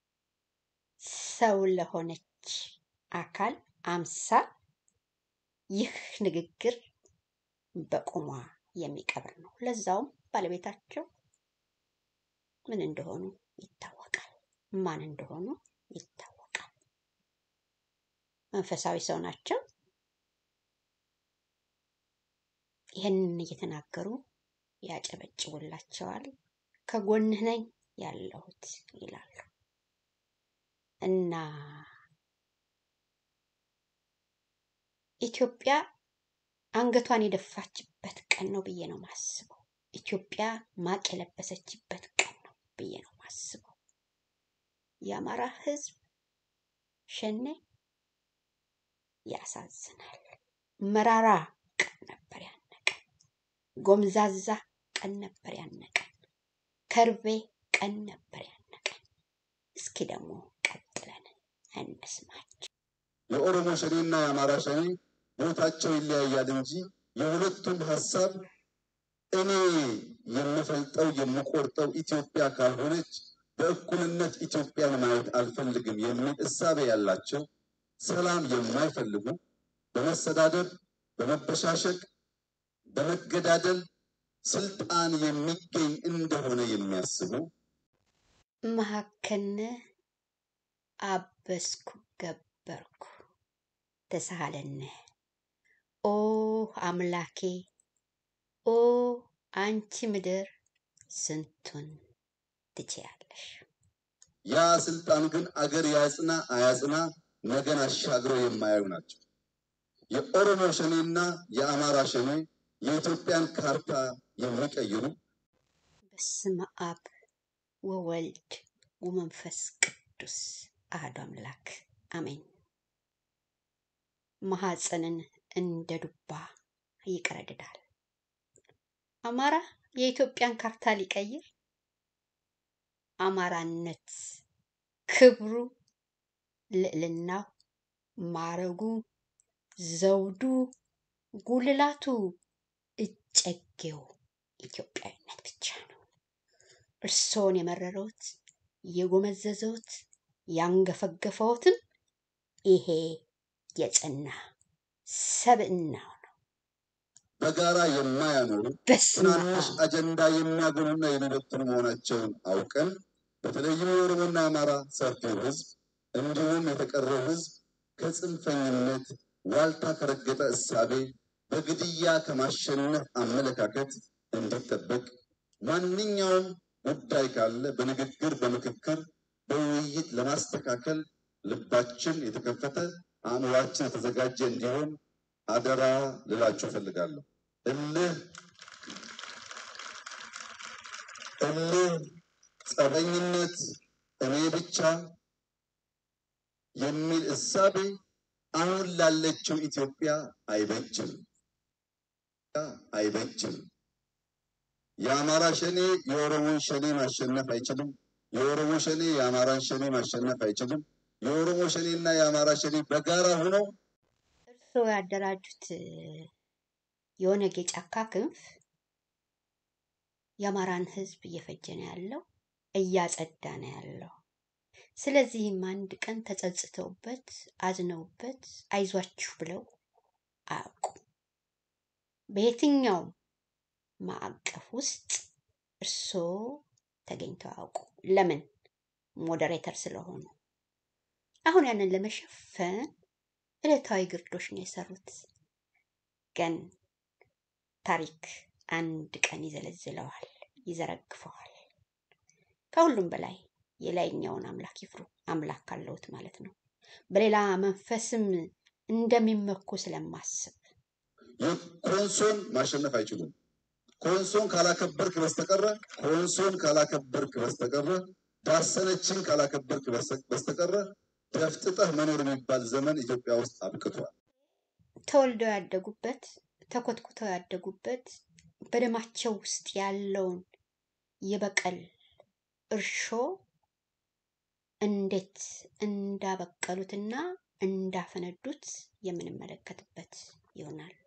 ሰው ለሆነች አካል አምሳል ይህ ንግግር በቁሟ የሚቀብር ነው። ለዛውም ባለቤታቸው ምን እንደሆኑ ይታወቃል፣ ማን እንደሆኑ ይታወቃል። መንፈሳዊ ሰው ናቸው። ይህንን እየተናገሩ ያጨበጭቡላቸዋል። ከጎንህ ነኝ ያለሁት ይላሉ እና ኢትዮጵያ አንገቷን የደፋችበት ቀን ነው ብዬ ነው ማስበው። ኢትዮጵያ ማቅ የለበሰችበት ቀን ነው ብዬ ነው ማስበው። የአማራ ሕዝብ ሸኔ ያሳዝናል። መራራ ቀን ነበር ያነቀን። ጎምዛዛ ቀን ነበር ያነቀን። ከርቤ ቀን ነበር ያነቀን። እስኪ ደግሞ ቀጥለን እንስማቸው። የኦሮሞ ሸኔና የአማራ ሸኔ ቦታቸው ይለያያል እንጂ የሁለቱም ሀሳብ እኔ የምፈልጠው የምቆርጠው ኢትዮጵያ ካልሆነች በእኩልነት ኢትዮጵያን ማየት አልፈልግም የሚል እሳቤ ያላቸው ሰላም የማይፈልጉ በመሰዳደብ፣ በመበሻሸቅ፣ በመገዳደል ስልጣን የሚገኝ እንደሆነ የሚያስቡ መሀከነ አበስኩ ገበርኩ ተሳሃለነ ኦ አምላኬ ኦ አንቺ ምድር ስንቱን ትችያለሽ። ያ ስልጣን ግን አገር ያጽና አያጽና ነገን አሻግረው የማያዩ ናቸው። የኦሮሞ ሸኔና የአማራ ሸኔ የኢትዮጵያን ካርታ የሚቀይሩ በስመ አብ ወወልድ ወመንፈስ ቅዱስ አሐዱ አምላክ አሜን። ማሐፀንን እንደ ዱባ ይቀረድዳል። አማራ የኢትዮጵያን ካርታ ሊቀይር አማራነት ክብሩ፣ ልዕልናው፣ ማረጉ፣ ዘውዱ፣ ጉልላቱ፣ እጨጌው ኢትዮጵያዊነት ብቻ ነው። እርስዎን የመረረውት የጎመዘዘውት ያንገፈገፈውትም ይሄ የጸና ሰብዕናው ነው። በጋራ የማያኖሩ በስመ ትናንሽ አብ አጀንዳ የሚያገኑና የሚበትኑ መሆናቸውን አውቀን በተለይም የኦሮሞና የአማራ ሰፊው ሕዝብ እንዲሁም የተቀረው ሕዝብ ከጽንፈኝነት ዋልታ ከረገጠ እሳቤ በግድያ ከማሸነፍ አመለካከት እንዲጠበቅ ማንኛውም ጉዳይ ካለ በንግግር በምክክር በውይይት ለማስተካከል ልባችን የተከፈተ አእምሯችን የተዘጋጀ እንዲሆን አደራ ልላችሁ እፈልጋለሁ። እልህ እልህ፣ ጸበኝነት፣ እኔ ብቻ የሚል እሳቤ አሁን ላለችው ኢትዮጵያ አይበጅም አይበጅም። የአማራ ሸኔ የኦሮሞን ሸኔ ማሸነፍ አይችልም። የኦሮሞ ሸኔ የአማራን ሸኔ ማሸነፍ አይችልም። የኦሮሞ ሸኔ እና የአማራ ሸኔ በጋራ ሆነው እርስዎ ያደራጁት የኦነግ የጫካ ክንፍ የአማራን ሕዝብ እየፈጀ ነው ያለው፣ እያጸዳ ነው ያለው። ስለዚህም አንድ ቀን ተጸጽተውበት አዝነውበት አይዟችሁ ብለው አያውቁም። በየትኛውም ማዕቀፍ ውስጥ እርስዎ ተገኝተው አያውቁ። ለምን? ሞዴሬተር ስለሆኑ። አሁን ያንን ለመሸፈን ዕለታዊ ግርዶሽ ነው የሰሩት። ግን ታሪክ አንድ ቀን ይዘለዝለዋል፣ ይዘረግፈዋል። ከሁሉም በላይ የላይኛውን አምላክ ይፍሩ። አምላክ ካለውት ማለት ነው። በሌላ መንፈስም እንደሚመኩ ስለማስብ ኮንሶን ማሸነፍ አይችሉም። ኮንሶን ካላከበርክ በስተቀረ ኮንሶን ካላከበርክ በስተቀረ ዳሰነችን ካላከበርክ በስተ- በስተቀረ ደፍጥጠህ መኖር የሚባል ዘመን ኢትዮጵያ ውስጥ አብቅቷል። ተወልደው ያደጉበት ተኮትኩተው ያደጉበት በደማቸው ውስጥ ያለውን የበቀል እርሾ እንዴት እንዳበቀሉትና እንዳፈነዱት የምንመለከትበት ይሆናል።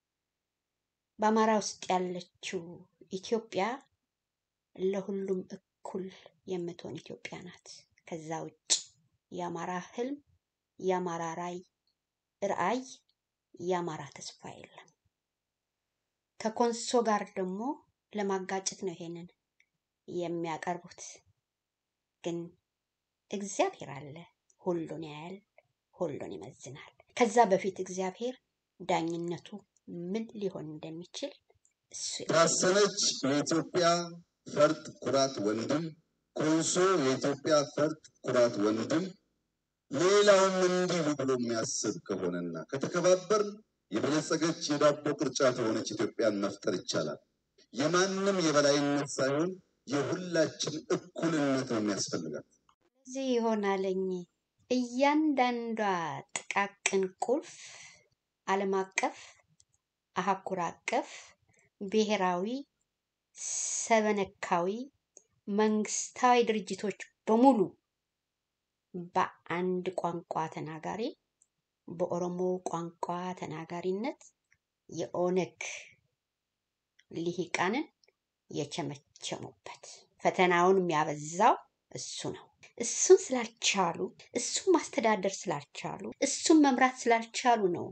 በአማራ ውስጥ ያለችው ኢትዮጵያ ለሁሉም እኩል የምትሆን ኢትዮጵያ ናት። ከዛ ውጭ የአማራ ህልም፣ የአማራ ራዕይ ራዕይ፣ የአማራ ተስፋ የለም። ከኮንሶ ጋር ደግሞ ለማጋጨት ነው ይሄንን የሚያቀርቡት። ግን እግዚአብሔር አለ፣ ሁሉን ያያል፣ ሁሉን ይመዝናል። ከዛ በፊት እግዚአብሔር ዳኝነቱ ምን ሊሆን እንደሚችል እሱ ያውቃል። ታሰነች የኢትዮጵያ ፈርጥ ኩራት ወንድም፣ ኮንሶ የኢትዮጵያ ፈርጥ ኩራት ወንድም፣ ሌላውም እንዲሁ ብሎ የሚያስብ ከሆነና ከተከባበርን የበለጸገች የዳቦ ቅርጫት የሆነች ኢትዮጵያን መፍጠር ይቻላል። የማንም የበላይነት ሳይሆን የሁላችን እኩልነት ነው የሚያስፈልጋት። እዚህ ይሆናለኝ እያንዳንዷ ጥቃቅን ቁልፍ ዓለም አቀፍ፣ አህጉር አቀፍ፣ ብሔራዊ፣ ሰበነካዊ፣ መንግስታዊ ድርጅቶች በሙሉ በአንድ ቋንቋ ተናጋሪ በኦሮሞ ቋንቋ ተናጋሪነት የኦነግ ልሂቃንን የቸመቸሙበት ፈተናውን የሚያበዛው እሱ ነው። እሱን ስላልቻሉ እሱን ማስተዳደር ስላልቻሉ እሱን መምራት ስላልቻሉ ነው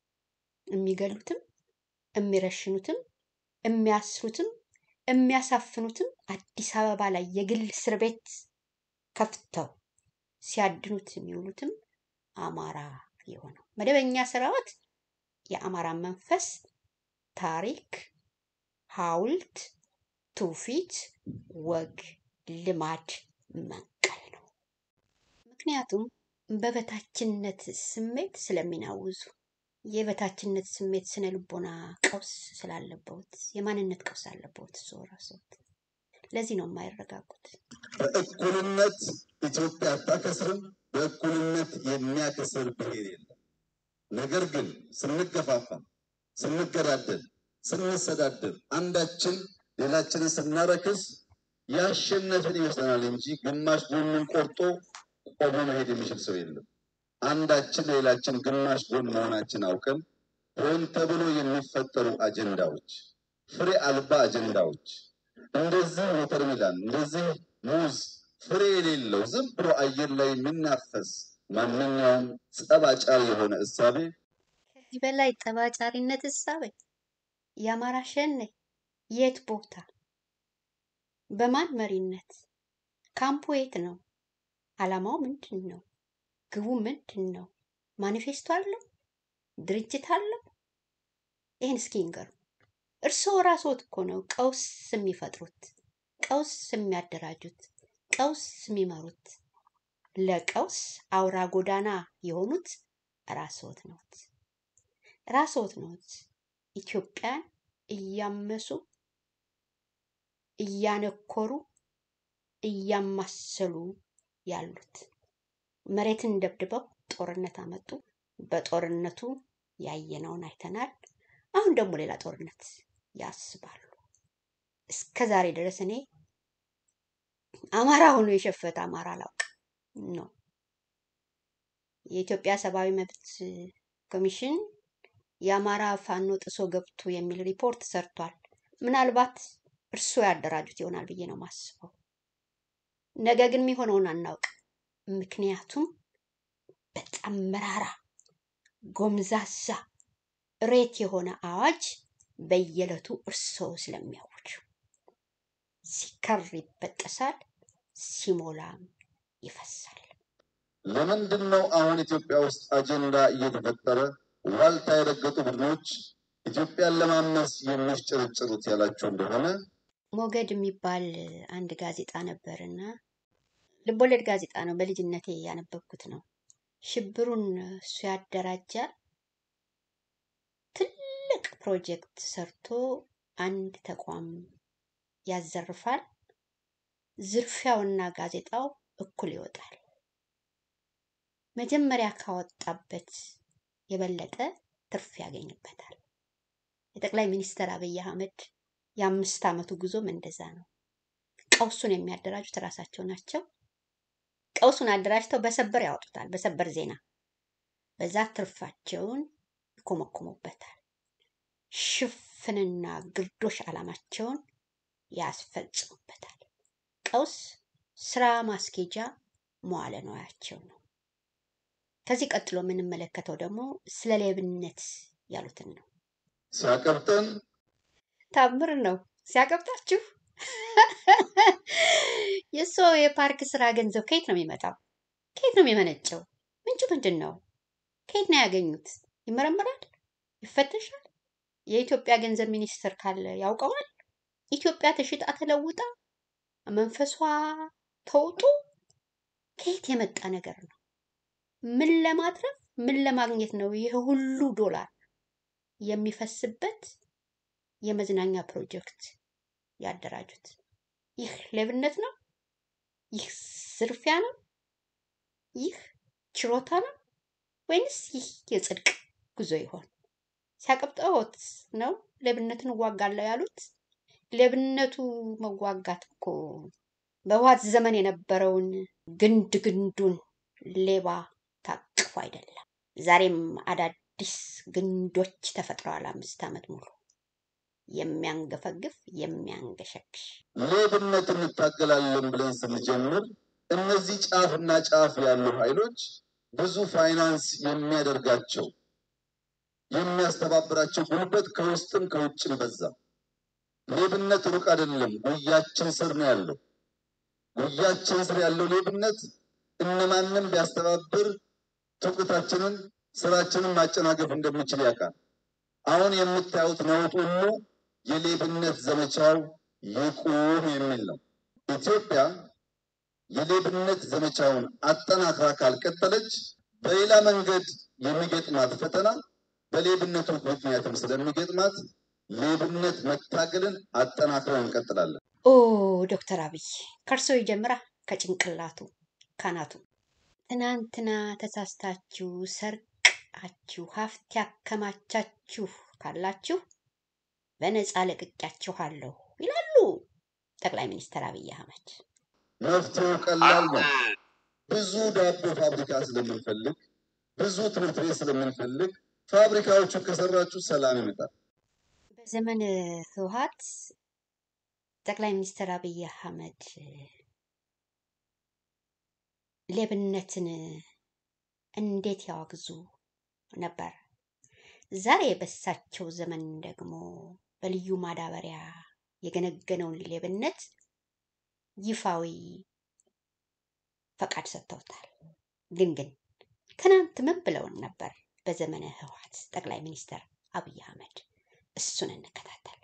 የሚገሉትም የሚረሽኑትም የሚያስሩትም የሚያሳፍኑትም አዲስ አበባ ላይ የግል እስር ቤት ከፍተው ሲያድኑት የሚውሉትም አማራ የሆነው መደበኛ ሰራዊት የአማራን መንፈስ፣ ታሪክ፣ ሐውልት፣ ትውፊት፣ ወግ፣ ልማድ መንቀል ነው። ምክንያቱም በበታችነት ስሜት ስለሚናውዙ የበታችነት ስሜት ስነ ልቦና ቀውስ ስላለበት የማንነት ቀውስ አለበት እሱ ራስዎት። ለዚህ ነው የማይረጋጉት። በእኩልነት ኢትዮጵያ አታከስርም። በእኩልነት የሚያከስር ብሔር የለም። ነገር ግን ስንገፋፋ፣ ስንገዳደል፣ ስንሰዳደር፣ አንዳችን ሌላችንን ስናረክስ ያሸነፍን ይመስለናል እንጂ ግማሽ ጎኑን ቆርጦ ቆሞ መሄድ የሚችል ሰው የለም። አንዳችን ሌላችን ግማሽ ጎን መሆናችን አውቀን ሆን ተብሎ የሚፈጠሩ አጀንዳዎች፣ ፍሬ አልባ አጀንዳዎች እንደዚህ ወተርሜላን እንደዚህ ሙዝ ፍሬ የሌለው ዝም ብሎ አየር ላይ የሚናፈስ ማንኛውም ጸባጫሪ የሆነ እሳቤ ከዚህ በላይ ጠባጫሪነት እሳቤ የአማራ ሸኔ የት ቦታ በማን መሪነት ካምፑ የት ነው? ዓላማው ምንድን ነው? ግቡ ምንድን ነው? ማኒፌስቶ አለው? ድርጅት አለው? ይህን እስኪ ይንገሩ። እርስዎ ራስዎት እኮ ነው ቀውስ የሚፈጥሩት፣ ቀውስ የሚያደራጁት፣ ቀውስ የሚመሩት። ለቀውስ አውራ ጎዳና የሆኑት ራስዎት ነዎት። ራስዎት ነዎት ኢትዮጵያን እያመሱ እያነኮሩ እያማሰሉ ያሉት። መሬትን ደብድበው ጦርነት አመጡ። በጦርነቱ ያየነውን አይተናል። አሁን ደግሞ ሌላ ጦርነት ያስባሉ። እስከ ዛሬ ድረስ እኔ አማራ ሆኖ የሸፈተ አማራ አላውቅም ነው። የኢትዮጵያ ሰብአዊ መብት ኮሚሽን የአማራ ፋኖ ጥሶ ገብቶ የሚል ሪፖርት ሰርቷል። ምናልባት እርስዎ ያደራጁት ይሆናል ብዬ ነው ማስበው። ነገ ግን የሚሆነውን አናውቅም። ምክንያቱም በጣም መራራ ጎምዛዛ ሬት የሆነ አዋጅ በየዕለቱ እርስዎ ስለሚያውጁ ሲከር ይበጠሳል፣ ሲሞላም ይፈሳል። ለምንድን ነው አሁን ኢትዮጵያ ውስጥ አጀንዳ እየተፈጠረ ዋልታ የረገጡ ቡድኖች ኢትዮጵያን ለማመስ የሚያስጨረጭሩት ያላቸው እንደሆነ ሞገድ የሚባል አንድ ጋዜጣ ነበርና ልቦለድ ጋዜጣ ነው። በልጅነቴ ያነበብኩት ነው። ሽብሩን እሱ ያደራጃል። ትልቅ ፕሮጀክት ሰርቶ አንድ ተቋም ያዘርፋል። ዝርፊያውና ጋዜጣው እኩል ይወጣል። መጀመሪያ ካወጣበት የበለጠ ትርፍ ያገኝበታል። የጠቅላይ ሚኒስትር አብይ አህመድ የአምስት ዓመቱ ጉዞም እንደዛ ነው። ቀውሱን የሚያደራጁት ራሳቸው ናቸው። ቀውሱን አደራጅተው በሰበር ያወጡታል። በሰበር ዜና በዛ ትርፋቸውን ይኮመኮሙበታል። ሽፍንና ግርዶሽ ዓላማቸውን ያስፈጽሙበታል። ቀውስ ስራ ማስኬጃ መዋለ ንዋያቸው ነው። ከዚህ ቀጥሎ የምንመለከተው ደግሞ ስለ ሌብነት ያሉትን ነው። ሲያቀብጠን ታምር ነው ሲያቀብጣችሁ። የሰው የፓርክ ስራ ገንዘብ ከየት ነው የሚመጣው? ከየት ነው የሚመነጨው? ምንጩ ምንድን ነው? ከየት ነው ያገኙት? ይመረመራል? ይፈተሻል? የኢትዮጵያ ገንዘብ ሚኒስትር ካለ ያውቀዋል? ኢትዮጵያ ተሽጣ ተለውጣ መንፈሷ ተውጦ ከየት የመጣ ነገር ነው? ምን ለማትረፍ ምን ለማግኘት ነው ይህ ሁሉ ዶላር የሚፈስበት የመዝናኛ ፕሮጀክት ያደራጁት? ይህ ሌብነት ነው? ይህ ዝርፊያ ነው? ይህ ችሮታ ነው? ወይንስ ይህ የጽድቅ ጉዞ ይሆን? ሲያቀብጠዎት ነው ሌብነትን እዋጋለሁ ያሉት? ሌብነቱ መዋጋት እኮ በህወሓት ዘመን የነበረውን ግንድ ግንዱን ሌባ ታቅፎ አይደለም። ዛሬም አዳዲስ ግንዶች ተፈጥረዋል። አምስት ዓመት ሙሉ የሚያንገፈግፍ የሚያንገሸግሽ ሌብነት እንታገላለን ብለን ስንጀምር እነዚህ ጫፍና ጫፍ ያሉ ኃይሎች ብዙ ፋይናንስ የሚያደርጋቸው የሚያስተባብራቸው ጉልበት ከውስጥም ከውጭም በዛ። ሌብነት ሩቅ አይደለም፣ ጉያችን ስር ነው ያለው። ጉያችን ስር ያለው ሌብነት እነማንም ቢያስተባብር ትውቀታችንን ስራችንን ማጨናገፍ እንደሚችል ያውቃል። አሁን የምታዩት ነውጥ ሁሉ የሌብነት ዘመቻው ይቁም የሚል ነው። ኢትዮጵያ የሌብነት ዘመቻውን አጠናክራ ካልቀጠለች በሌላ መንገድ የሚገጥማት ፈተና በሌብነቱ ምክንያትም ስለሚገጥማት ሌብነት መታገልን አጠናክረን እንቀጥላለን። ኦ ዶክተር አብይ ከእርሶ ይጀምራ ከጭንቅላቱ ካናቱ። ትናንትና ተሳስታችሁ ሰርቃችሁ ሀብት ያከማቻችሁ ካላችሁ በነፃ ለቅቄያችኋለሁ ይላሉ ጠቅላይ ሚኒስትር አብይ አህመድ። መፍትሄው ቀላል ነው። ብዙ ዳቦ ፋብሪካ ስለምንፈልግ፣ ብዙ ትምህርት ቤት ስለምንፈልግ ፋብሪካዎቹ ከሰራችሁ ሰላም ይመጣል። በዘመን ህወሓት ጠቅላይ ሚኒስትር አብይ አህመድ ሌብነትን እንዴት ያወግዙ ነበር። ዛሬ በሳቸው ዘመን ደግሞ በልዩ ማዳበሪያ የገነገነውን ሌብነት ይፋዊ ፈቃድ ሰጥተውታል። ግን ግን ትናንት ምን ብለውን ነበር? በዘመነ ህወሓት ጠቅላይ ሚኒስትር አብይ አህመድ እሱን እንከታተል።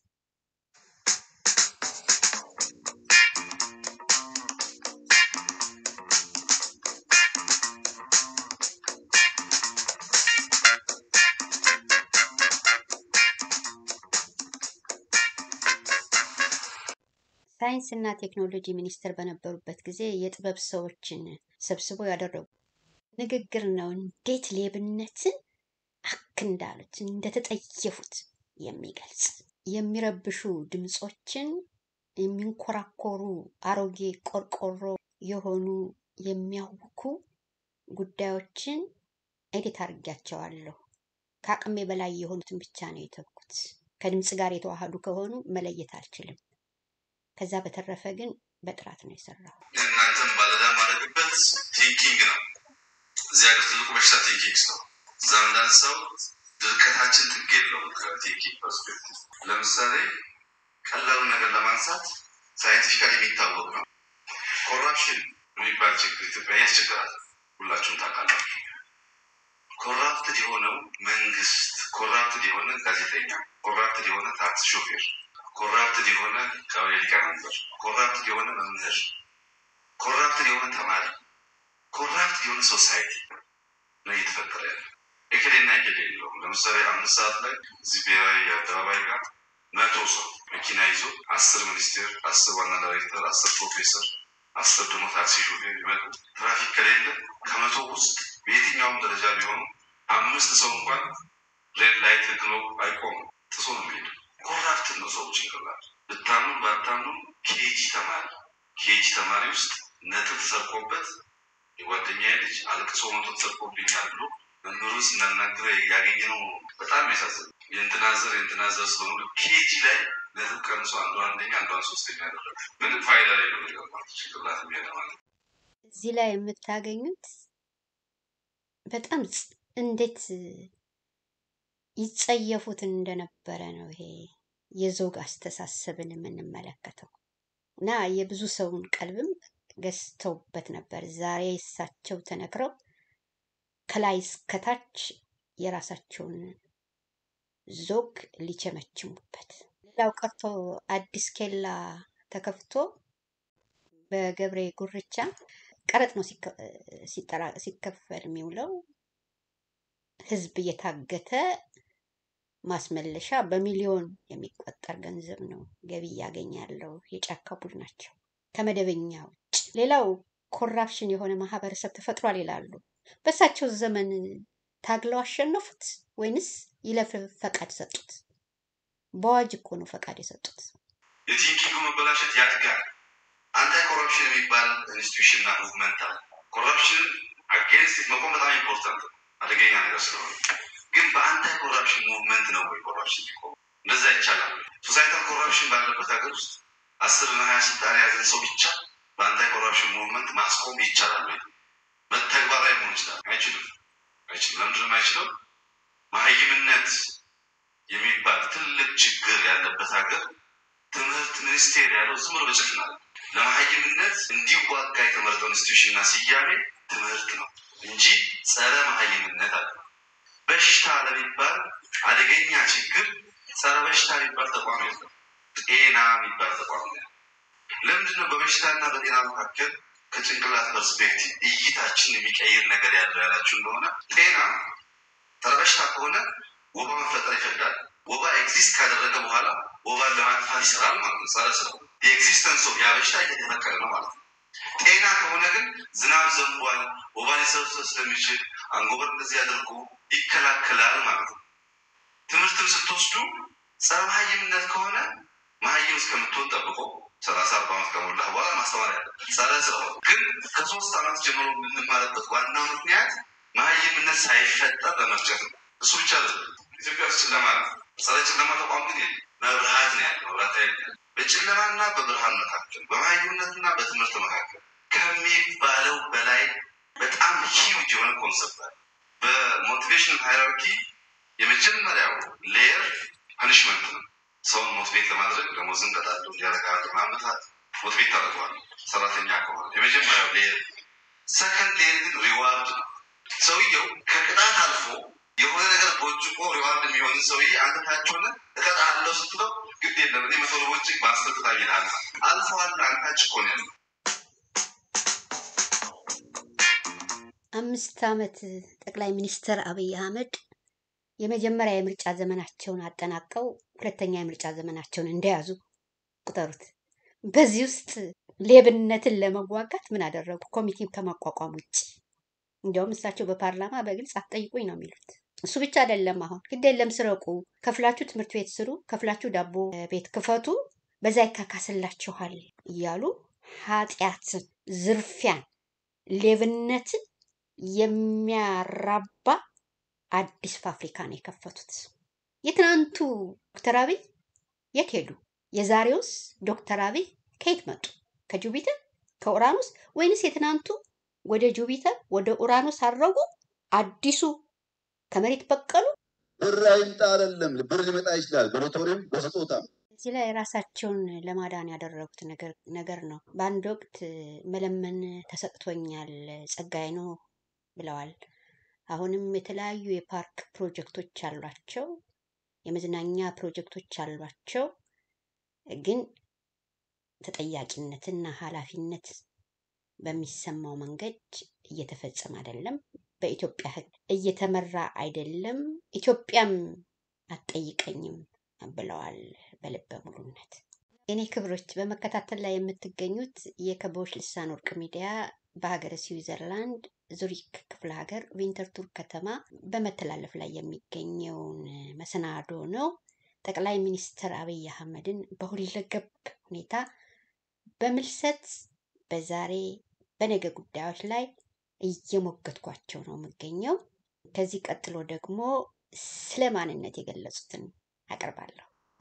ሳይንስና ቴክኖሎጂ ሚኒስትር በነበሩበት ጊዜ የጥበብ ሰዎችን ሰብስበው ያደረጉ ንግግር ነው። እንዴት ሌብነትን አክ እንዳሉት እንደተጠየፉት የሚገልጽ የሚረብሹ ድምፆችን የሚንኮራኮሩ አሮጌ ቆርቆሮ የሆኑ የሚያውኩ ጉዳዮችን ኤዲት አድርጊያቸዋለሁ። ከአቅሜ በላይ የሆኑትን ብቻ ነው የተውኩት። ከድምፅ ጋር የተዋሃዱ ከሆኑ መለየት አልችልም። ከዛ በተረፈ ግን በጥራት ነው የሰራው። እናንተም ባለዳ ማድረግበት ቲንኪንግ ነው። እዚህ ሀገር ትልቁ በሽታ ቲንኪንግ ነው። እዛም እንዳንሰው ድርቀታችን ጥግ የለውም። ከቲንኪንግ ፐርስፔክቲቭ ለምሳሌ ቀላሉ ነገር ለማንሳት ሳይንቲፊካሊ የሚታወቅ ነው። ኮራፕሽን የሚባል ችግር ኢትዮጵያ ያስቸግራል። ሁላችሁም ታውቃላችሁ። ኮራፕትድ የሆነው መንግስት፣ ኮራፕትድ የሆነ ጋዜጠኛ፣ ኮራፕትድ የሆነ ታክሲ ሾፌር፣ ኮራፕትድ የሆነ ቀበሌ ሊቀመንበር፣ ኮራፕትድ የሆነ መምህር፣ ኮራፕትድ የሆነ ተማሪ፣ ኮራፕትድ የሆነ ሶሳይቲ ነው እየተፈጠረ ያለ። እክሌና እክሌ የለውም። ለምሳሌ አምስት ሰዓት ላይ እዚህ ብሔራዊ አደባባይ ጋር መቶ ሰው መኪና ይዞ አስር ሚኒስቴር፣ አስር ዋና ዳይሬክተር፣ አስር ፕሮፌሰር፣ አስር ደግሞ ታክሲ ሾፌር ይመጡ። ትራፊክ ከሌለ ከመቶ ውስጥ በየትኛውም ደረጃ ቢሆኑ አምስት ሰው እንኳን ሬድ ላይት ህግሎ አይቆምም፣ ጥሶ ነው የሚሄዱ። ኮራፕት ነው ሰው ጭንቅላት። ብታምኑ ባታምኑ ኬጂ ተማሪ ኬጂ ተማሪ ውስጥ ነጥብ ተሰርቆበት የጓደኛዬ ልጅ አልቅሶ መቶ ተሰርቆብኛል ብሎ መምህሩን ስናናግረ ያገኘ ነው። በጣም ያሳዝን። የእንትና ዘር የእንትና ዘር ስለሆኑ ኬጂ ላይ ነጥብ ቀንሶ አንዱ አንደኛ አንዷን ሶስተኛ ያደረገ ምንም ፋይዳ ላይ ነው የገባት ጭንቅላት የሚሄደ ማለት ነው። እዚህ ላይ የምታገኙት በጣም ጽ- እንዴት ይጸየፉት እንደነበረ ነው ይሄ የዘውግ አስተሳሰብን የምንመለከተው እና የብዙ ሰውን ቀልብም ገዝተውበት ነበር። ዛሬ እሳቸው ተነግረው ከላይ እስከታች የራሳቸውን ዞግ ሊቸመችሙበት። ሌላው ቀርቶ አዲስ ኬላ ተከፍቶ በገብሬ ጉርቻ ቀረጥ ነው ሲከ- ሲጠራ- ሲከፈል የሚውለው። ህዝብ እየታገተ ማስመለሻ በሚሊዮን የሚቆጠር ገንዘብ ነው ገቢ እያገኘ ያለው የጫካ ቡድናቸው ከመደበኛ ውጭ። ሌላው ኮራፕሽን የሆነ ማህበረሰብ ተፈጥሯል ይላሉ። በእሳቸው ዘመን ታግለው አሸነፉት ወይንስ ይለፍ ፈቃድ ሰጡት? በአዋጅ እኮ ነው ፈቃድ የሰጡት። የቲንኪንግ መበላሸት ያድጋል። አንታይ ኮረፕሽን የሚባል ኢንስቲቱሽንና ሙቭመንት አለ። ኮረፕሽን አጌንስት መቆም በጣም ኢምፖርታንት ነው፣ አደገኛ ነገር ስለሆነ። ግን በአንታይ ኮረፕሽን ሙቭመንት ነው ወይ ኮረፕሽን ሊቆም? እንደዛ ይቻላል። ሶሳይታል ኮረፕሽን ባለበት ሀገር ውስጥ አስር እና ሀያ ስልጣን የያዘን ሰው ብቻ በአንታይ ኮረፕሽን ሙቭመንት ማስቆም ይቻላል ወይ? ተግባራዊ መሆን ይችላል? አይችልም። አይችልም። ለምንድን ነው የማይችለው? መሀይምነት የሚባል ትልቅ ችግር ያለበት ሀገር ትምህርት ሚኒስቴር ያለው ዝም ብሎ በጭፍን አለ። ለመሀይምነት እንዲዋጋ የተመረጠው ኢንስቲቱሽንና ስያሜ ትምህርት ነው እንጂ ጸረ መሀይምነት አለ። በሽታ ለሚባል አደገኛ ችግር ጸረ በሽታ የሚባል ተቋም የለም። ጤና የሚባል ተቋም ነው። ለምንድን ነው በበሽታና በጤና መካከል ከጭንቅላት ፐርስፔክቲቭ እይታችን የሚቀይር ነገር ያለው ያላችሁ እንደሆነ ጤና ጸረ በሽታ ከሆነ ወባ መፈጠር ይፈቅዳል። ወባ ኤግዚስት ካደረገ በኋላ ወባን ለማጥፋት ይሰራል ማለት ነው። ጸረ ስራው የኤግዚስተንስ ኦፍ ያ በሽታ እየተፈቀደ ነው ማለት ነው። ጤና ከሆነ ግን ዝናብ ዘንቧል፣ ወባ ሊሰበሰብ ስለሚችል አንጎበር እንደዚህ ያደርጉ ይከላከላል ማለት ነው። ትምህርትም ስትወስዱ ጸረ መሀይምነት ከሆነ መሀይም እስከምትሆን ጠብቆ ሰላሳ አርባ ዓመት ከሞላ በኋላ ማስተማር ያለ ጸረ ስራው ግን ከሶስት ዓመት ጀምሮ የምንማርበት ዋናው ምክንያት መሀይምነት ሳይፈጠር ለመርጨት ነው። እሱ ብቻ አይደለም። ኢትዮጵያ ውስጥ ጨለማ ነው። ጸረ ጨለማ ተቋም ግን የለም። መብርሃት ነው ያለው። መብራት ኃይል ነው ያለው። በጨለማና በብርሃን መካከል በመሀይምነትና በትምህርት መካከል ከሚባለው በላይ በጣም ሂውጅ የሆነ ኮንሰፕት አለ። በሞቲቬሽን ሃይራርኪ የመጀመሪያው ሌየር ፐኒሽመንት ነው። ሰውን ሞቲቬት ለማድረግ ደሞዝን ቀጣሉ እንዲያደርጋሉ ማመታት ሞቲቬት ታደርገዋል። ሰራተኛ ከሆነ የመጀመሪያው ሌየር። ሰከንድ ሌየር ግን ሪዋርድ ነው። ሰውየው ከቅጣት አልፎ የሆነ ነገር ቦጭቆ ሪዋርድ የሚሆን ሰውዬ አንተ ታች ሆነ እቀጣለሁ ስትለው ግድ የለም እኔ መቶ ቦጭቅ ማስጠጥታ ይልሃል። አልፈዋል። አንተ ታች እኮ ነው ያለው። አምስት ዓመት ጠቅላይ ሚኒስትር አብይ አህመድ የመጀመሪያ የምርጫ ዘመናቸውን አጠናቀው ሁለተኛ የምርጫ ዘመናቸውን እንደያዙ ቁጠሩት። በዚህ ውስጥ ሌብነትን ለመዋጋት ምን አደረጉ? ኮሚቴ ከማቋቋም ውጭ። እንዲያውም እሳቸው በፓርላማ በግልጽ አትጠይቁኝ ነው የሚሉት። እሱ ብቻ አይደለም። አሁን ግድ የለም ስረቁ፣ ከፍላችሁ ትምህርት ቤት ስሩ፣ ከፍላችሁ ዳቦ ቤት ክፈቱ፣ በዛ ይካካስላችኋል እያሉ ኃጢአትን፣ ዝርፊያን፣ ሌብነትን የሚያራባ አዲስ ፋብሪካ ነው የከፈቱት። የትናንቱ ዶክተር አብይ የት ሄዱ? የዛሬውስ ዶክተር አብይ ከየት መጡ? ከጁፒተር ከኡራኖስ ወይንስ የትናንቱ ወደ ጁፒተር ወደ ኡራኖስ አረጉ? አዲሱ ከመሬት በቀሉ? ብር አይምጣ አይደለም፣ ብር ሊመጣ ይችላል፣ በሎተሪም በስጦታም። እዚህ ላይ ራሳቸውን ለማዳን ያደረጉት ነገር ነገር ነው። በአንድ ወቅት መለመን ተሰጥቶኛል ጸጋዬ ነው ብለዋል። አሁንም የተለያዩ የፓርክ ፕሮጀክቶች አሏቸው፣ የመዝናኛ ፕሮጀክቶች አሏቸው። ግን ተጠያቂነትና ኃላፊነት በሚሰማው መንገድ እየተፈጸመ አይደለም። በኢትዮጵያ ሕግ እየተመራ አይደለም። ኢትዮጵያም አትጠይቀኝም ብለዋል በልበ ሙሉነት። የኔ ክብሮች በመከታተል ላይ የምትገኙት የከበቦች ልሳን ወርቅ ሚዲያ በሀገረ ስዊዘርላንድ ዙሪክ ክፍለ ሀገር ቪንተርቱር ከተማ በመተላለፍ ላይ የሚገኘውን መሰናዶ ነው። ጠቅላይ ሚኒስትር አብይ አህመድን በሁለገብ ሁኔታ በምልሰት በዛሬ በነገ ጉዳዮች ላይ እየሞገትኳቸው ነው የምገኘው። ከዚህ ቀጥሎ ደግሞ ስለ ማንነት የገለጹትን አቀርባለሁ።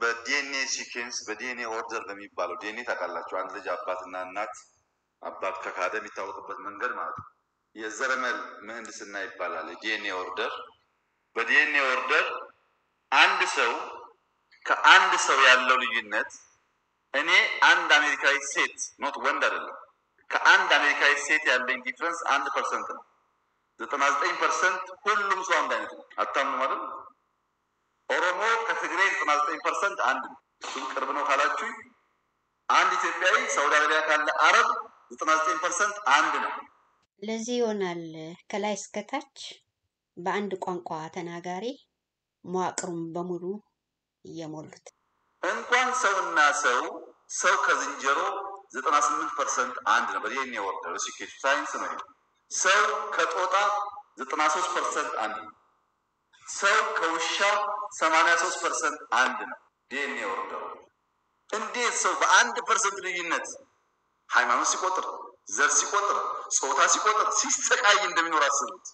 በዲኤንኤ ሲኬንስ በዲኤንኤ ኦርደር በሚባለው ዲኤንኤ ታውቃላችሁ፣ አንድ ልጅ አባትና እናት አባት ከካደ የሚታወቅበት መንገድ ማለት ነው። የዘረመል ምህንድስና ይባላል። የዲኤንኤ ኦርደር በዲኤንኤ ኦርደር አንድ ሰው ከአንድ ሰው ያለው ልዩነት እኔ አንድ አሜሪካዊ ሴት ኖት ወንድ አይደለም ከአንድ አሜሪካዊ ሴት ያለኝ ዲፍረንስ አንድ ፐርሰንት ነው። ዘጠና ዘጠኝ ፐርሰንት ሁሉም ሰው አንድ አይነት ነው። አታምኑ ማለት ኦሮሞ ከትግሬ ዘጠና ዘጠኝ ፐርሰንት አንድ ነው። እሱም ቅርብ ነው ካላችሁ አንድ ኢትዮጵያዊ ሳውዲ አረቢያ ካለ አረብ ዘጠና ዘጠኝ ፐርሰንት አንድ ነው። ለዚህ ይሆናል ከላይ እስከታች በአንድ ቋንቋ ተናጋሪ መዋቅሩን በሙሉ እየሞሉት። እንኳን ሰውና ሰው ሰው ከዝንጀሮ ዘጠና ስምንት ፐርሰንት አንድ ነው። በዲኤንኤ ኦርደር ሲኬት ሳይንስ ነው። ይሄ። ሰው ከጦጣ ዘጠና ሶስት ፐርሰንት አንድ ነው። ሰው ከውሻ ሰማንያ ሶስት ፐርሰንት አንድ ነው። ዲኤንኤ ኦርደሩ እንዴት ሰው በአንድ ፐርሰንት ልዩነት ሃይማኖት ሲቆጥር፣ ዘር ሲቆጥር፣ ጾታ ሲቆጥር ሲሰቃይ እንደሚኖር አስቡት።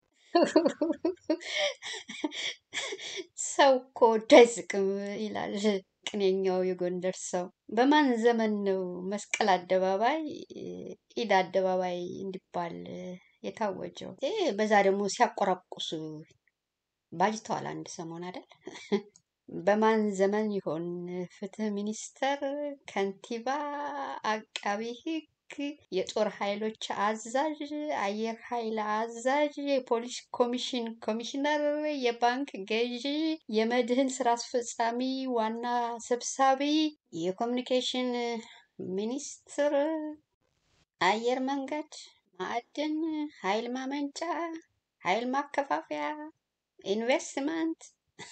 ሰው እኮ ወዶ አይስቅም ይላል ቅኔኛው የጎንደር ሰው። በማን ዘመን ነው መስቀል አደባባይ ኢድ አደባባይ እንዲባል የታወጀው? ይህ በዛ ደግሞ ሲያቆራቁሱ ባጅተዋል አንድ ሰሞን አይደል? በማን ዘመን ይሆን ፍትህ ሚኒስተር፣ ከንቲባ፣ አቃቢ ህግ፣ የጦር ኃይሎች አዛዥ፣ አየር ኃይል አዛዥ፣ የፖሊስ ኮሚሽን ኮሚሽነር፣ የባንክ ገዢ፣ የመድህን ስራ አስፈጻሚ ዋና ሰብሳቢ፣ የኮሚኒኬሽን ሚኒስትር፣ አየር መንገድ፣ ማዕድን፣ ኃይል ማመንጫ፣ ኃይል ማከፋፈያ፣ ኢንቨስትመንት፣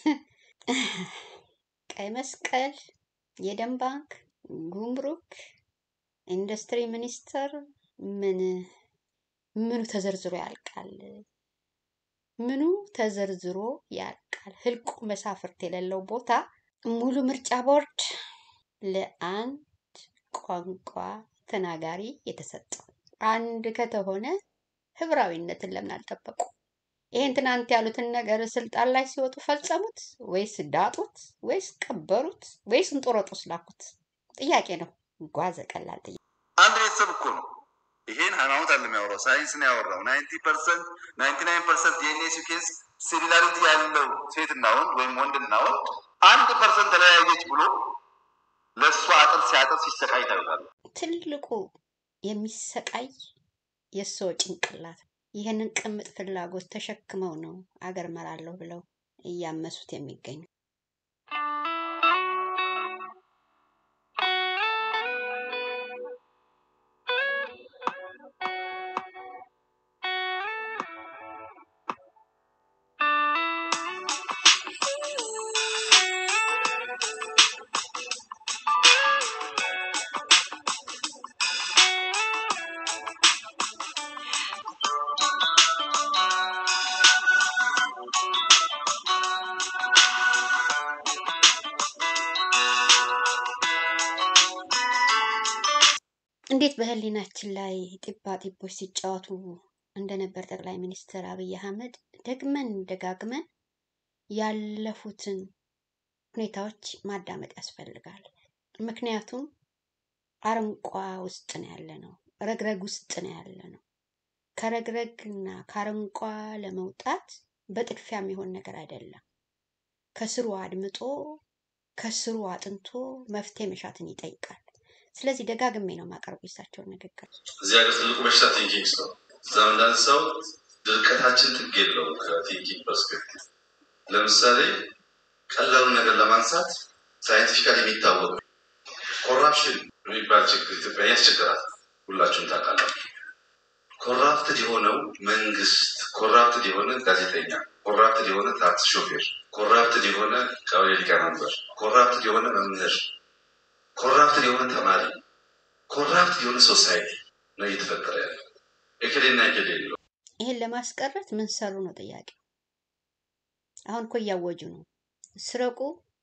ቀይ መስቀል፣ የደም ባንክ፣ ጉምሩክ፣ ኢንዱስትሪ ሚኒስቴር ምን ምኑ ተዘርዝሮ ያልቃል? ምኑ ተዘርዝሮ ያልቃል? ህልቁ መሳፍርት የሌለው ቦታ ሙሉ ምርጫ ቦርድ ለአንድ ቋንቋ ተናጋሪ የተሰጠው አንድ ከተሆነ ህብራዊነትን ለምን አልጠበቁ? ይህን ትናንት ያሉትን ነገር ስልጣን ላይ ሲወጡ ፈጸሙት ወይስ ዳጡት ወይስ ቀበሩት ወይስ እንጦሮጦስ ላኩት? ጥያቄ ነው። ጓዘ ቀላል ጥያቄ። አንድ ቤተሰብ እኮ ነው። ይሄን ሃይማኖት አለ የሚያወራው ሳይንስ ነው ያወራው። ናይንቲ ፐርሰንት ናይንቲ ናይን ፐርሰንት ዲኤንኤ ሲኬንስ ሲሚላሪቲ ያለው ሴትና ወንድ ወይም ወንድና ወንድ አንድ ፐርሰንት ተለያየች ብሎ ለእሷ አጥር ሲያጥር ሲሰቃይ ታዩታለ። ትልቁ የሚሰቃይ የሰው ጭንቅላት ይህንን ቅምጥ ፍላጎት ተሸክመው ነው አገር መራለሁ ብለው እያመሱት የሚገኙ። እንዴት በህሊናችን ላይ ጢባ ጢቦች ሲጫወቱ እንደነበር ጠቅላይ ሚኒስትር አብይ አህመድ ደግመን ደጋግመን ያለፉትን ሁኔታዎች ማዳመጥ ያስፈልጋል። ምክንያቱም አረንቋ ውስጥ ነው ያለ ነው፣ ረግረግ ውስጥ ነው ያለ ነው። ከረግረግና ከአረንቋ ለመውጣት በጥድፊያ የሚሆን ነገር አይደለም። ከስሩ አድምጦ ከስሩ አጥንቶ መፍትሄ መሻትን ይጠይቃል። ስለዚህ ደጋግሜ ነው የማቀርበው የእሳቸውን ንግግር። እዚህ ሀገር ትልቁ በሽታ ቲንኪንግ ነው። እዛም እንዳነሳው ድርቀታችን ጥግ የለውም ከቲንኪንግ ፐርስፔክቲቭ። ለምሳሌ ቀላሉን ነገር ለማንሳት ሳይንቲፊካሊ የሚታወቅ ኮራፕሽን የሚባል ችግር ኢትዮጵያ ያስቸግራል። ሁላችሁም ታውቃላችሁ። ኮራፕትድ የሆነው መንግስት፣ ኮራፕትድ የሆነ ጋዜጠኛ፣ ኮራፕትድ የሆነ ታክሲ ሾፌር፣ ኮራፕትድ የሆነ ቀበሌ ሊቀመንበር፣ ኮራፕትድ የሆነ መምህር፣ ኮራፕትድ የሆነ ተማሪ፣ ኮራፕትድ የሆነ ሶሳይቲ ነው እየተፈጠረ ያለው። እክሌና እክሌ የለው። ይህን ለማስቀረት ምን ሰሩ ነው ጥያቄው። አሁን እኮ እያወጁ ነው። ስረቁ፣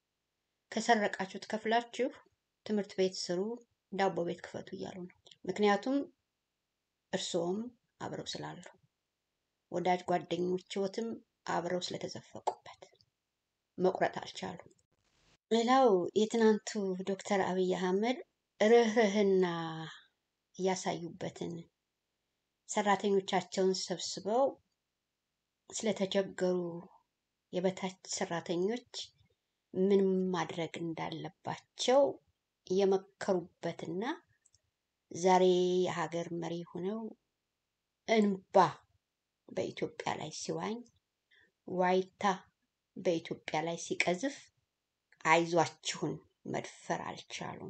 ከሰረቃችሁ ትከፍላችሁ፣ ትምህርት ቤት ስሩ፣ ዳቦ ቤት ክፈቱ እያሉ ነው። ምክንያቱም እርስዎም አብረው ስላሉ፣ ወዳጅ ጓደኞችዎትም አብረው ስለተዘፈቁበት መቁረጥ አልቻሉም። ሌላው የትናንቱ ዶክተር አብይ አህመድ ርህርህና እያሳዩበትን ሰራተኞቻቸውን ሰብስበው ስለተቸገሩ የበታች ሰራተኞች ምን ማድረግ እንዳለባቸው የመከሩበትና ዛሬ የሀገር መሪ ሆነው እንባ በኢትዮጵያ ላይ ሲዋኝ ዋይታ በኢትዮጵያ ላይ ሲቀዝፍ አይዟችሁን መድፈር አልቻሉም፣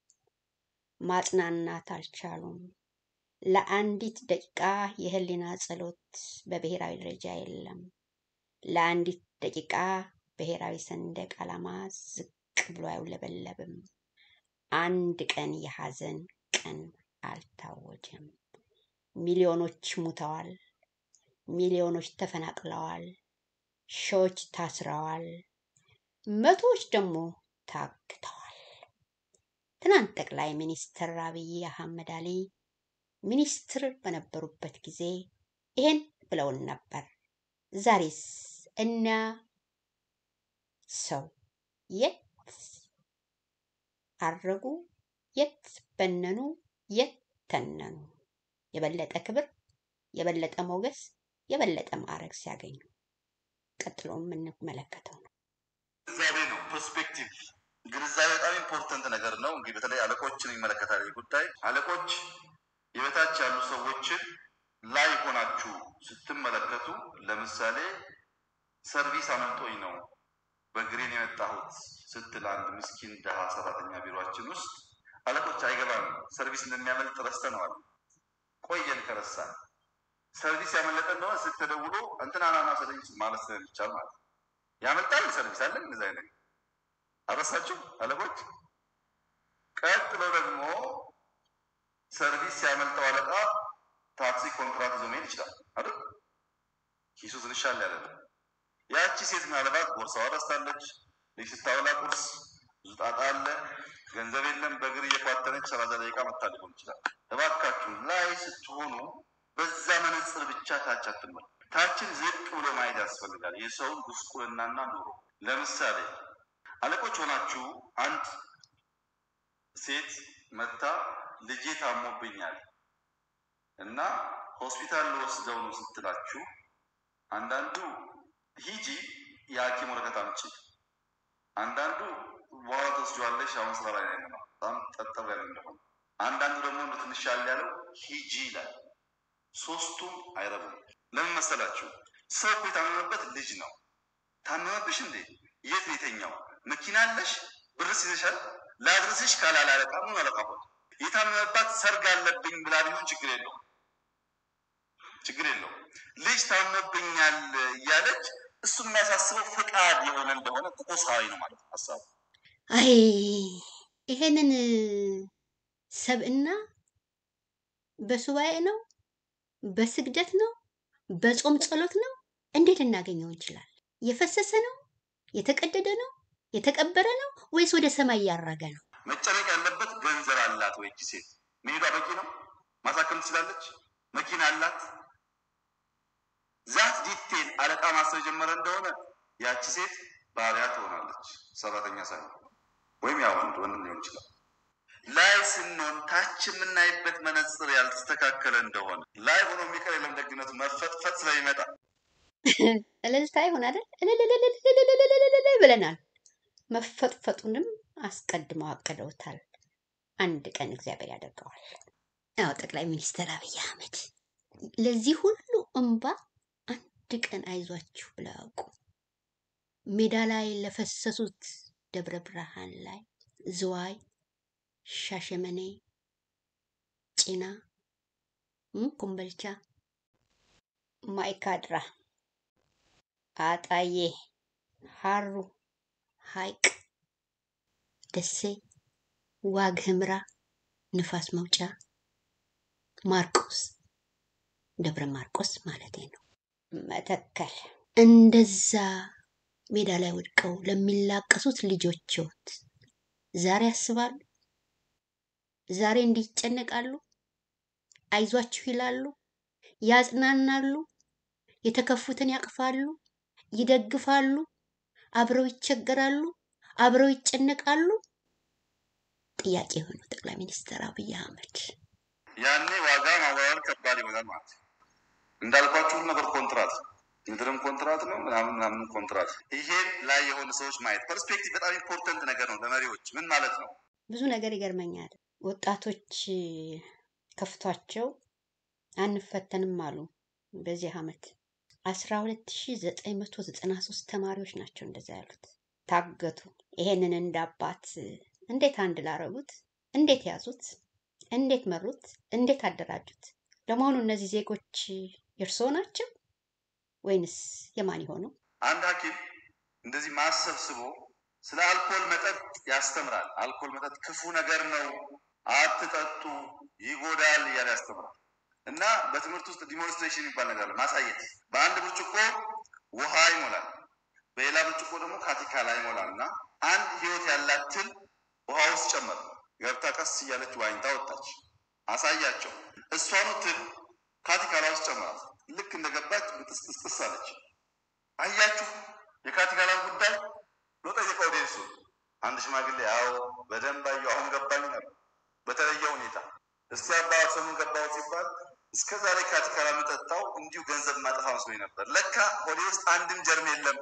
ማጽናናት አልቻሉም። ለአንዲት ደቂቃ የህሊና ጸሎት በብሔራዊ ደረጃ የለም። ለአንዲት ደቂቃ ብሔራዊ ሰንደቅ ዓላማ ዝቅ ብሎ አይውለበለብም። አንድ ቀን የሐዘን ቀን አልታወጀም። ሚሊዮኖች ሙተዋል። ሚሊዮኖች ተፈናቅለዋል። ሺዎች ታስረዋል። መቶዎች ደግሞ ታግተዋል። ትናንት ጠቅላይ ሚኒስትር አብይ አህመድ አሊ ሚኒስትር በነበሩበት ጊዜ ይሄን ብለውን ነበር። ዛሬስ እና ሰው የት አረጉ? የት በነኑ? የት ተነኑ? የበለጠ ክብር፣ የበለጠ ሞገስ፣ የበለጠ ማዕረግ ሲያገኙ ቀጥሎ የምንመለከተው ነው። ግንዛቤ ነው። ፐርስፔክቲቭ ግንዛቤ በጣም ኢምፖርተንት ነገር ነው። እንግዲህ በተለይ አለቆችን ይመለከታል ይህ ጉዳይ። አለቆች የበታች ያሉ ሰዎችን ላይ ሆናችሁ ስትመለከቱ፣ ለምሳሌ ሰርቪስ አመልጦኝ ነው በግሬን የመጣሁት ስትል አንድ ምስኪን ድሃ ሰራተኛ ቢሮችን ውስጥ አለቆች አይገባም፣ ሰርቪስ እንደሚያመልጥ ረስተነዋል፣ ቆየን ከረሳን። ሰርቪስ ያመለጠ እንደሆነ ስትደውሉ እንትና ናና ሰደኝ ማለት ስለሚቻል ማለት ነው። ያመልጣል ሰርቪስ አለን እንደዚህ አይነት አረሳችሁ አለቆች። ቀጥሎ ደግሞ ሰርቪስ ሲያመልጠው አለቃ ታክሲ ኮንትራት ይዞ መሄድ ይችላል አይደል? ኪሱ ትንሽ አለ ያለ ያቺ ሴት ምናልባት ቦርሳዋ ረስታለች። ልጅ ስታበላ ቁርስ ብዙ ጣጣ አለ፣ ገንዘብ የለም። በእግር እየኳተነች ሰላሳ ደቂቃ መታ ሊሆን ይችላል። እባካችሁ ላይ ስትሆኑ በዛ መነጽር ብቻ ታች አትመል ታችን ዝቅ ብሎ ማየት ያስፈልጋል። የሰውን ጉስቁልናና ኑሮ ለምሳሌ አለቆች ሆናችሁ አንድ ሴት መታ ልጄ ታሞብኛል እና ሆስፒታል ልወስደው ነው ስትላችሁ አንዳንዱ ሂጂ የሐኪም ወረቀት አምጪ፣ አንዳንዱ በኋላ ትወስጂዋለሽ አሁን ስራ ላይ ነው በጣም ጠጠብ ያለ እንደሆነ፣ አንዳንዱ ደግሞ እንደ ትንሽ ያለ ያለው ሂጂ ይላል። ሶስቱም አይረቡም። ለምን መሰላችሁ? ሰው እኮ የታመመበት ልጅ ነው። ታመመብሽ እንዴ? የት ነው የተኛው? መኪና አለሽ? ብርስ ይዘሻል? ላድርስሽ ካላለ አለቃ ምን አለቃ ሆነ? የታመመባት ሰርግ አለብኝ ብላ ቢሆን ችግር የለውም ችግር የለውም። ልጅ ታሞብኛል እያለች እሱ የሚያሳስበው ፍቃድ የሆነ እንደሆነ ቁሳዊ ነው ማለት ነው ሀሳቡ። አይ ይሄንን ሰብእና በሱባኤ ነው፣ በስግደት ነው፣ በጾም ጸሎት ነው እንዴት ልናገኘው እንችላል? የፈሰሰ ነው፣ የተቀደደ ነው፣ የተቀበረ ነው ወይስ ወደ ሰማይ ያረገ ነው? መጨነቅ ያለበት ገንዘብ አላት ወይ? እቺ ሴት መሄዷ በቂ ነው? ማሳከም ትችላለች? መኪና አላት? ዛት ዲቴል አለቃ ማሰብ የጀመረ እንደሆነ ያቺ ሴት ባሪያ ትሆናለች፣ ሰራተኛ ሳይሆን ወይም ያ ወንድ ወንድም ሊሆን ይችላል። ላይ ስንሆን ታች የምናይበት መነጽር ያልተስተካከለ እንደሆነ ላይ ሆኖ የሚቀር የለም ደግነቱ መፈጥፈጥ ስለሚመጣ እልልታ ይሆን አይደል? እልልልልልልልልልልልልል ብለናል። መፈጥፈጡንም አስቀድመው አቅደውታል። አንድ ቀን እግዚአብሔር ያደርገዋል። አዎ ጠቅላይ ሚኒስትር አብይ አህመድ ለዚህ ሁሉ እንባ አንድ ቀን አይዟችሁ ብለው ያውቁ ሜዳ ላይ ለፈሰሱት ደብረ ብርሃን ላይ ዝዋይ፣ ሻሸመኔ፣ ጭና፣ እም፣ ኮምበልቻ፣ ማይካድራ፣ አጣዬ፣ ሀሩ፣ ሀይቅ፣ ደሴ፣ ዋግ ህምራ፣ ንፋስ መውጫ፣ ማርቆስ፣ ደብረ ማርቆስ ማለት ነው፣ መተከል እንደዛ ሜዳ ላይ ወድቀው ለሚላቀሱት ልጆች ህይወት ዛሬ ያስባሉ። ዛሬ እንዲጨነቃሉ፣ አይዟችሁ ይላሉ፣ ያጽናናሉ፣ የተከፉትን ያቅፋሉ፣ ይደግፋሉ፣ አብረው ይቸገራሉ፣ አብረው ይጨነቃሉ? ጥያቄ የሆነው ጠቅላይ ሚኒስትር አብይ አህመድ ያኔ ዋጋ ማወራወር ከባድ ይሆናል ማለት ነው። እንዳልኳችሁ ሁሉ ነገር ኮንትራት ምድርም ኮንትራት ነው ምናምን ምናምን ኮንትራት። ይሄን ላይ የሆኑ ሰዎች ማየት ፐርስፔክቲቭ በጣም ኢምፖርተንት ነገር ነው ለመሪዎች። ምን ማለት ነው? ብዙ ነገር ይገርመኛል። ወጣቶች ከፍቷቸው አንፈተንም አሉ። በዚህ ዓመት 12993 ተማሪዎች ናቸው እንደዛ ያሉት ታገቱ። ይሄንን እንደ አባት እንዴት አንድ ላረጉት? እንዴት ያዙት? እንዴት መሩት? እንዴት አደራጁት? ለመሆኑ እነዚህ ዜጎች የእርስዎ ናቸው ወይንስ የማን የሆኑ? አንድ ሐኪም እንደዚህ ማሰብ ስቦ ስለ አልኮል መጠጥ ያስተምራል። አልኮል መጠጥ ክፉ ነገር ነው፣ አትጠጡ፣ ይጎዳል እያለ ያስተምራል። እና በትምህርት ውስጥ ዲሞንስትሬሽን የሚባል ነገር አለ፣ ማሳየት። በአንድ ብርጭቆ ውሃ ይሞላል፣ በሌላ ብርጭቆ ደግሞ ካቲካላ ይሞላል እና አንድ ህይወት ያላት ትል ውሃ ውስጥ ጨመር ገብታ ቀስ እያለች ዋኝታ ወጣች። አሳያቸው። እሷኑ ትል ካቲካላ ውስጥ ጨመራት። ልክ እንደገባች ብጥስጥስጥስ አለች። አያችሁ የካቲካላን ጉዳይ ብሎ ጠየቀ ኦዲየንሱ። አንድ ሽማግሌ ያው በደንብ አየሁ፣ አሁን ገባኝ ነበር በተለየ ሁኔታ። እስቲ አባ ሰሙን ገባው ሲባል እስከ ዛሬ ካቲካላ የምጠጣው እንዲሁ ገንዘብ ማጠፋ መስሎኝ ነበር። ለካ ሆዴ ውስጥ አንድም ጀርም የለም።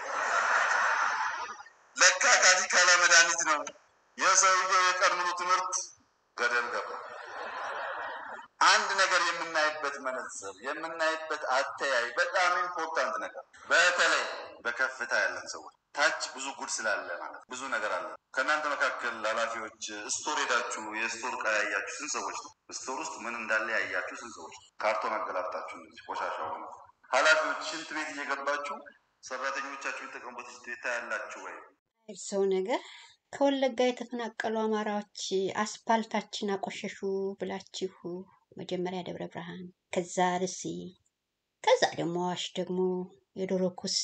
ለካ ካቲካላ መድኃኒት ነው። የሰውየው የቀን ሙሉ ትምህርት ገደል ገባ። አንድ ነገር የምናይበት መነጽር የምናይበት አተያይ በጣም ኢምፖርታንት ነገር፣ በተለይ በከፍታ ያለን ሰዎች ታች ብዙ ጉድ ስላለ ማለት ብዙ ነገር አለ። ከእናንተ መካከል ኃላፊዎች ስቶር ሄዳችሁ የስቶር ዕቃ ያያችሁ ስንት ሰዎች ነው? ስቶር ውስጥ ምን እንዳለ ያያችሁ ስንት ሰዎች ነው? ካርቶን አገላብጣችሁ እንደዚህ ቆሻሻ ሆነ። ኃላፊዎች ሽንት ቤት እየገባችሁ ሰራተኞቻችሁ የተጠቀሙበት ሽንት ቤት ታያላችሁ ወይ? ሰው ነገር ከወለጋ የተፈናቀሉ አማራዎች አስፓልታችን አቆሸሹ ብላችሁ መጀመሪያ ደብረ ብርሃን፣ ከዛ ርሲ፣ ከዛ ደግሞ አዋሽ ደግሞ የዶሮ ኩስ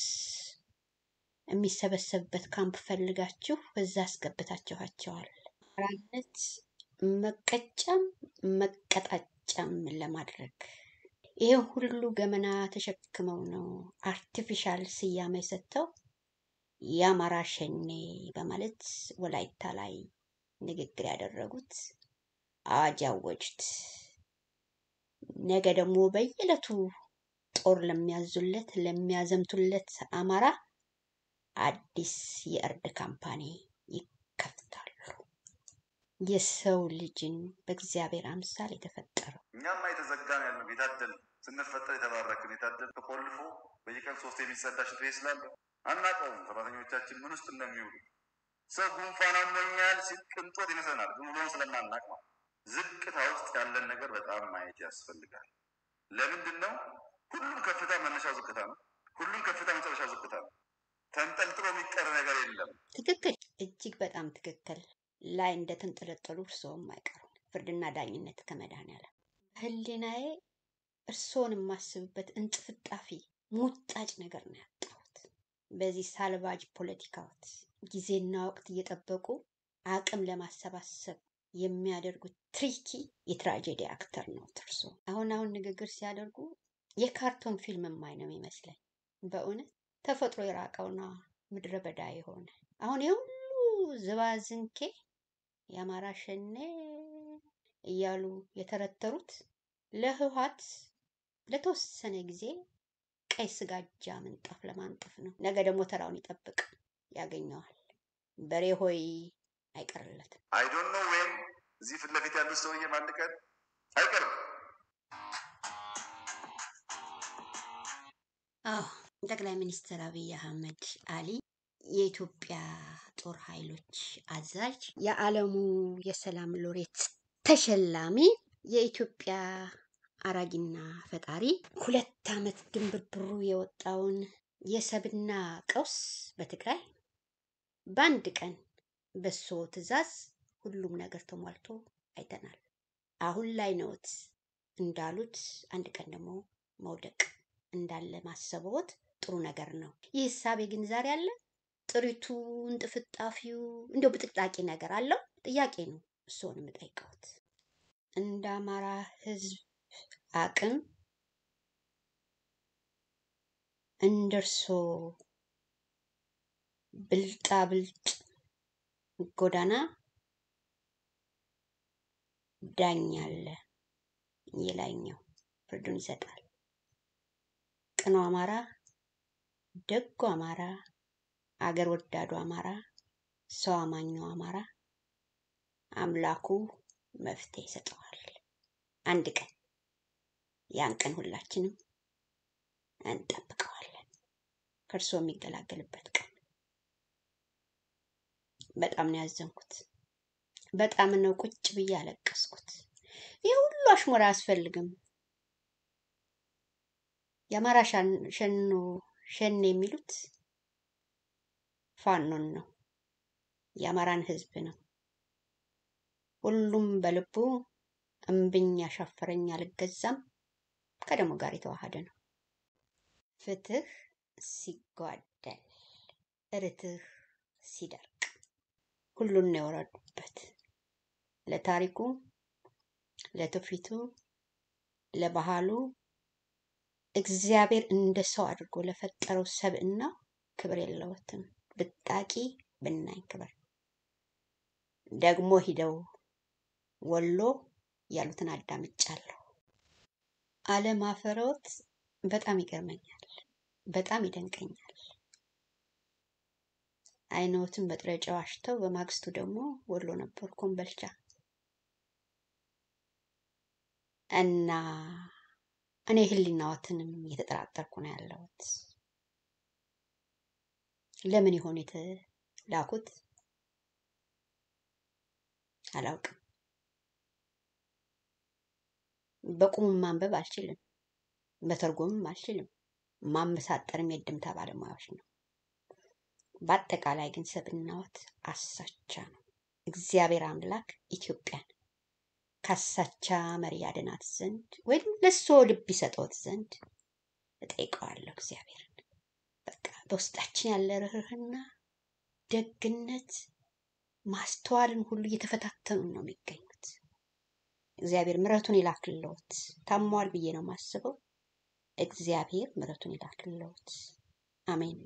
የሚሰበሰብበት ካምፕ ፈልጋችሁ እዛ አስገብታችኋቸዋል። አማራነት መቀጫም መቀጣጫም ለማድረግ ይሄን ሁሉ ገመና ተሸክመው ነው አርቲፊሻል ስያሜ ሰጥተው የአማራ ሸኔ በማለት ወላይታ ላይ ንግግር ያደረጉት አዋጅ ያወጁት። ነገ ደግሞ በየዕለቱ ጦር ለሚያዙለት ለሚያዘምቱለት አማራ አዲስ የእርድ ካምፓኒ ይከፍታሉ። የሰው ልጅን በእግዚአብሔር አምሳል የተፈጠረው እኛማ የተዘጋን ያለው የታደል ስንፈጠር የተባረክን የታደል ተቆልፎ በየቀን ሶስት የሚጸዳ ሽንት ቤት ስላለ አናውቀውም። ሰራተኞቻችን ምን ውስጥ እንደሚውሉ ሰው ጉንፋን አሞኛል ሲል ቅንጦት ይመስለናል፣ ግን ውሎውን ስለማናውቅ ነው። ዝቅታ ውስጥ ያለን ነገር በጣም ማየት ያስፈልጋል። ለምንድን ነው? ሁሉም ከፍታ መነሻው ዝቅታ ነው። ሁሉም ከፍታ መጨረሻው ዝቅታ ነው። ተንጠልጥሎ የሚቀር ነገር የለም። ትክክል፣ እጅግ በጣም ትክክል። ላይ እንደተንጠለጠሉ እርስዎም አይቀሩም። ፍርድና ዳኝነት ከመድኃኔዓለም ህሊናዬ እርስዎን የማስብበት እንጥፍጣፊ ሙጣጭ ነገር ነው ያጣሁት። በዚህ ሳልቫጅ ፖለቲካዎት ጊዜና ወቅት እየጠበቁ አቅም ለማሰባሰብ የሚያደርጉት ትሪኪ የትራጀዲ አክተር ነው እርሶ። አሁን አሁን ንግግር ሲያደርጉ የካርቶን ፊልም የማይ ነው የሚመስለኝ። በእውነት ተፈጥሮ የራቀውና ምድረ በዳ የሆነ አሁን የሁሉ ዝባዝንኬ የአማራ ሸኔ እያሉ የተረተሩት ለህወሓት ለተወሰነ ጊዜ ቀይ ስጋጃ ምንጣፍ ለማንጠፍ ነው። ነገ ደግሞ ተራውን ይጠብቅ ያገኘዋል። በሬ ሆይ አይቀርለትም። አይዶን ነው ወይም እዚህ ፊት ለፊት ያሉት ሰውዬም አንድ ቀን አይቀርም። አዎ ጠቅላይ ሚኒስትር አብይ አህመድ አሊ የኢትዮጵያ ጦር ኃይሎች አዛዥ፣ የዓለሙ የሰላም ሎሬት ተሸላሚ፣ የኢትዮጵያ አራጊና ፈጣሪ ሁለት ዓመት ድንብርብሩ የወጣውን የሰብና ቀውስ በትግራይ በአንድ ቀን በሶ ትዕዛዝ ሁሉም ነገር ተሟልቶ አይተናል። አሁን ላይ ነዎት እንዳሉት አንድ ቀን ደግሞ መውደቅ እንዳለ ማሰብዎት ጥሩ ነገር ነው። ይህ እሳቤ ግን ዛሬ አለ? ጥሪቱ፣ እንጥፍጣፊው እንዲያው ብጥቅጣቂ ነገር አለው? ጥያቄ ነው እርስዎን የምጠይቀውት። እንደ አማራ ሕዝብ አቅም እንደ እርስዎ ብልጣ ብልጥ ጎዳና ዳኛ አለ። የላይኛው ፍርዱን ይሰጣል። ቅኑ አማራ፣ ደጉ አማራ፣ አገር ወዳዱ አማራ፣ ሰው አማኙ አማራ አምላኩ መፍትሄ ይሰጠዋል። አንድ ቀን ያን ቀን ሁላችንም እንጠብቀዋለን። ከእርሶ የሚገላገልበት ቀን። በጣም ነው ያዘንኩት። በጣም ነው ቁጭ ብዬ ያለቀስኩት። ይህ ሁሉ አሽሙራ አያስፈልግም። የአማራ ሻን- ሸኖ ሸኔ የሚሉት ፋኖን ነው፣ የአማራን ህዝብ ነው። ሁሉም በልቡ እምብኝ ያሻፈረኝ አልገዛም ከደሞ ጋር የተዋሃደ ነው። ፍትህ ሲጓደል ርትህ ሲደርቅ ሁሉን ነው የወረዱበት። ለታሪኩ፣ ለትውፊቱ፣ ለባህሉ እግዚአብሔር እንደ ሰው አድርጎ ለፈጠረው ሰብእና ክብር የለውትም። ብጣቂ ብናኝ ክብር ደግሞ ሂደው ወሎ ያሉትን አዳምጫለሁ። አለም አፈሮት በጣም ይገርመኛል፣ በጣም ይደንቀኛል። አይኖትን በጥሬ ጨው አሽተው በማግስቱ ደግሞ ወሎ ነበሩ ኮምበልቻ እና እኔ ህሊናዎትንም እየተጠራጠርኩ ነው ያለሁት። ለምን ይሆን የተላኩት አላውቅም። በቁም ማንበብ አልችልም፣ በተርጎምም አልችልም። ማመሳጠርም የድምታ ባለሙያዎች ነው። በአጠቃላይ ግን ሰብእናዎት አሳቻ ነው። እግዚአብሔር አምላክ ኢትዮጵያን ካሳቻ መሪ ያድናት ዘንድ ወይም ለሶ ልብ ይሰጠውት ዘንድ እጠይቀዋለሁ እግዚአብሔርን። በቃ በውስጣችን ያለ ርህርህና ደግነት ማስተዋልን ሁሉ እየተፈታተኑ ነው የሚገኙት። እግዚአብሔር ምሕረቱን ይላክልዎት። ታሟል ብዬ ነው የማስበው። እግዚአብሔር ምሕረቱን ይላክልዎት። አሜን።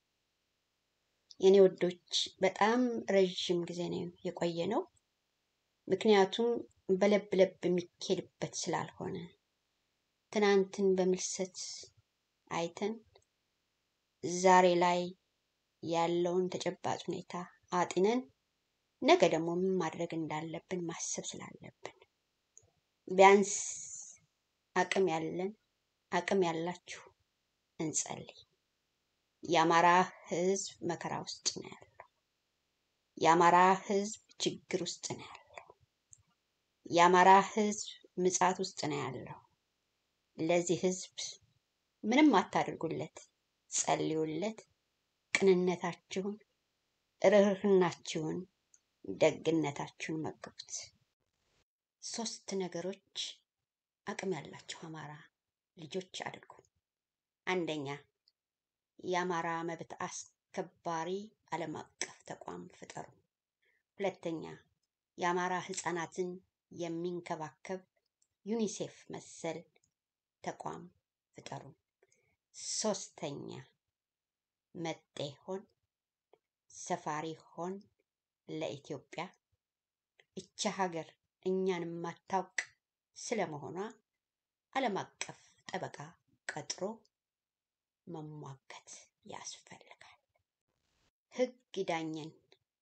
የኔ ወዶች በጣም ረዥም ጊዜ ነው የቆየ ነው። ምክንያቱም በለብ ለብ የሚኬድበት ስላልሆነ ትናንትን በምልሰት አይተን ዛሬ ላይ ያለውን ተጨባጭ ሁኔታ አጢነን ነገ ደግሞ ምን ማድረግ እንዳለብን ማሰብ ስላለብን ቢያንስ አቅም ያለን አቅም ያላችሁ እንጸልይ። የአማራ ሕዝብ መከራ ውስጥ ነው ያለው። የአማራ ሕዝብ ችግር ውስጥ ነው ያለው። የአማራ ሕዝብ ምጻት ውስጥ ነው ያለው። ለዚህ ሕዝብ ምንም አታድርጉለት፣ ጸልዩለት። ቅንነታችሁን፣ ርህርህናችሁን፣ ደግነታችሁን መግቡት። ሶስት ነገሮች አቅም ያላቸው አማራ ልጆች አድርጉ። አንደኛ የአማራ መብት አስከባሪ ዓለም አቀፍ ተቋም ፍጠሩ። ሁለተኛ የአማራ ህፃናትን የሚንከባከብ ዩኒሴፍ መሰል ተቋም ፍጠሩ። ሶስተኛ መጤ ሆን ሰፋሪ ሆን ለኢትዮጵያ እቻ ሀገር እኛን የማታውቅ ስለመሆኗ ዓለም አቀፍ ጠበቃ ቀጥሮ መሟገት ያስፈልጋል። ህግ ይዳኘን።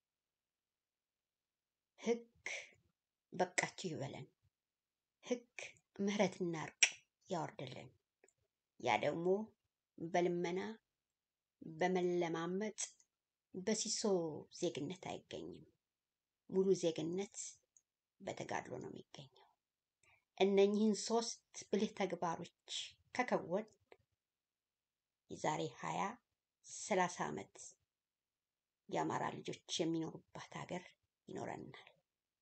ህግ በቃችሁ ይበለን። ህግ ምህረትና እርቅ ያወርድልን። ያ ደግሞ በልመና በመለማመጥ በሲሶ ዜግነት አይገኝም። ሙሉ ዜግነት በተጋድሎ ነው የሚገኘው። እነኚህን ሶስት ብልህ ተግባሮች ከከወን የዛሬ ሀያ ሰላሳ ዓመት የአማራ ልጆች የሚኖሩባት ሀገር ይኖረናል።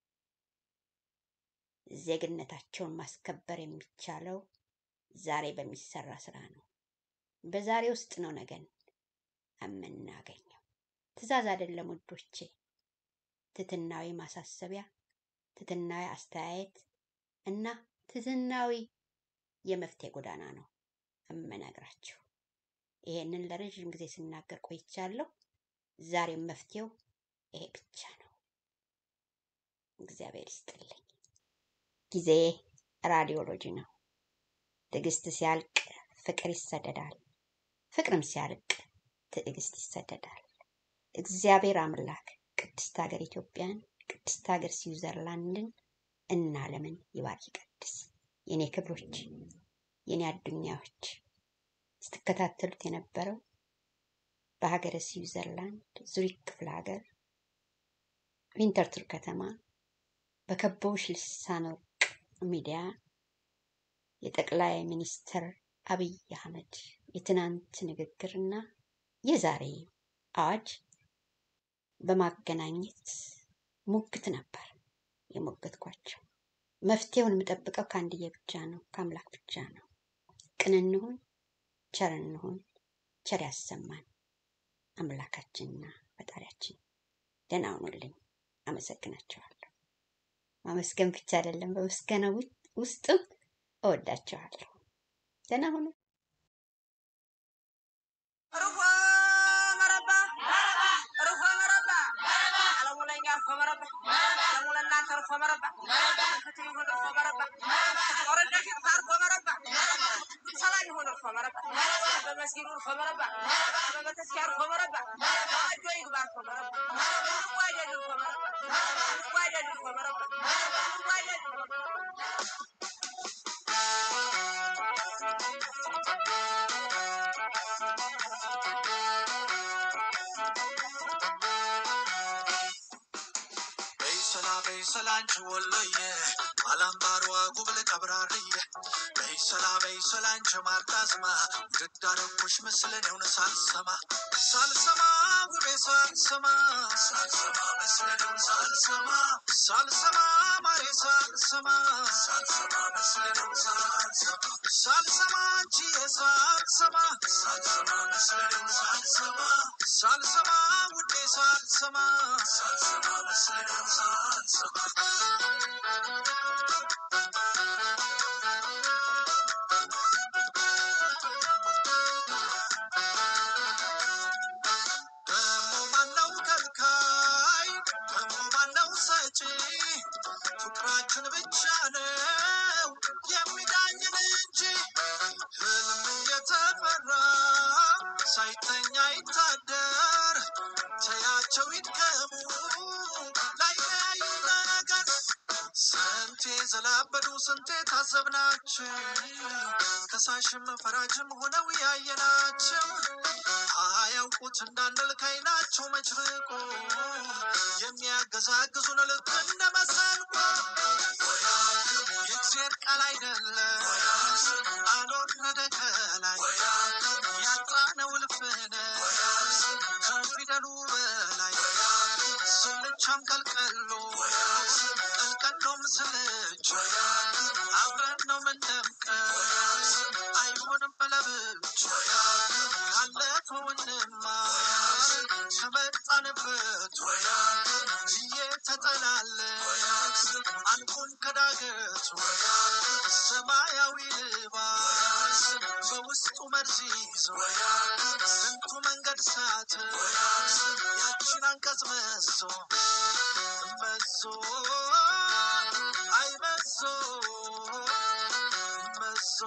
ዜግነታቸውን ማስከበር የሚቻለው ዛሬ በሚሰራ ስራ ነው። በዛሬ ውስጥ ነው ነገን የምናገኘው። ትዕዛዝ አይደለም ውዶቼ፣ ትትናዊ ማሳሰቢያ፣ ትትናዊ አስተያየት እና ትትናዊ የመፍትሄ ጎዳና ነው የምነግራችሁ። ይሄንን ለረዥም ጊዜ ስናገር ቆይቻለሁ። ዛሬም መፍትሄው ይሄ ብቻ ነው። እግዚአብሔር ይስጥልኝ። ጊዜ ራዲዮሎጂ ነው። ትዕግስት ሲያልቅ ፍቅር ይሰደዳል፣ ፍቅርም ሲያልቅ ትዕግስት ይሰደዳል። እግዚአብሔር አምላክ ቅድስት ሀገር ኢትዮጵያን፣ ቅድስት ሀገር ስዊዘርላንድን እና ዓለምን ይባርክ ይቀድስ። የኔ ክብሮች፣ የኔ አዱኛዎች ስትከታተሉት የነበረው በሀገረ ስዊዘርላንድ ዙሪክ ክፍለ ሀገር ዊንተርቱር ከተማ በከበውሽ ልሳነ ወርቅ ሚዲያ የጠቅላይ ሚኒስትር አብይ አህመድ የትናንት ንግግርና የዛሬ አዋጅ በማገናኘት ሙግት ነበር የሞገትኳቸው። መፍትሄውን የምጠብቀው ከአንድዬ ብቻ ነው፣ ከአምላክ ብቻ ነው። ቅን እንሁን፣ ቸር እንሁን፣ ቸር ያሰማን አምላካችንና ፈጣሪያችን። ደህና ሁኑልኝ። አመሰግናቸዋለሁ። ማመስገን ብቻ አይደለም፣ በምስጋና ውስጥም እወዳቸዋለሁ። ደህና ሁኑ። ርፎ መረባ ርፎ መረባ አለሙ ለእኛ ርፎ መረባ አለሙ ለእናንተ ርፎ መረባ ፍትህ ይሁን ርፎ መረባ ጦርነት ይጥፋ ርፎ መረባ ሰላም ይሁን ርፎ መረባ በመስጊዱ ርፎ መረባ በቤተክርስቲያን ርፎ መረባ እጆ ይግባ ርፎ መረባ ልቡ አይደል ርፎ መረባ ልቡ አይደል ርፎ መረባ ልቡ አይደል በይሰላ በይሰላ አንቺ ወሎዬ አላምባሯ ጉብል ቀብራርዬ በይሰላ በይሰላ አንቺ ማርጣዝማ ውድድ አደረኩሽ ምስልን የውን ሳልሰማ ሳልሰማ ውቤ ሳልሰማ ሳልሰማ ምስልን የውን ሳልሰማ ሳልሰማ ማሬ ሳልሰማ ሳልሰማ ምስልን የውን ሳልሰማ ሳልሰማ አንቺዬ ሳልሰማ ሳልሰማ ምስልን የውን ሳልሰማ ሳልሰማ ውዴ ሳልሰማ ሳልሰማ ምስልን የውን ሳልሰማ ደሞ ማነው ከልካይ ደሞ ማነው ሰጪ ፍቅራችን ብቻ ነው የሚዳኝን እንጂ ህልም የተፈራ ሳይተኛ ይታደር ተያቸው ይድከሙ ላይለያዩ ነገር ስንቴ ዘላበዱ ስንቴ ታዘብናቸው ከሳሽም ፈራጅም ሆነው ያየናቸው አያውቁት እንዳንል ከይናቸው መችርቆ የሚያገዛግዙን ልክ እንደ መሰንቆ የእግዜር ቃል አይደለም አልወረደ ከላይ ያጣነው ልፍነ ከፊደሉ በላይ ስልቻም ቀልቀሎ ቀልቀሎም ስልች አብረን ነው ምንደምቀው አይሆንም በለብች ካለፈውንማ ከመጣንበት እየተጠላለን አንቁን ከዳገቱ ሰማያዊ ልባስ በውስጡ መርዝ ይዞ ስንቱ መንገድ ሳት ያችን አንቀጽ መሶ መሶ አይ መሶ መሶ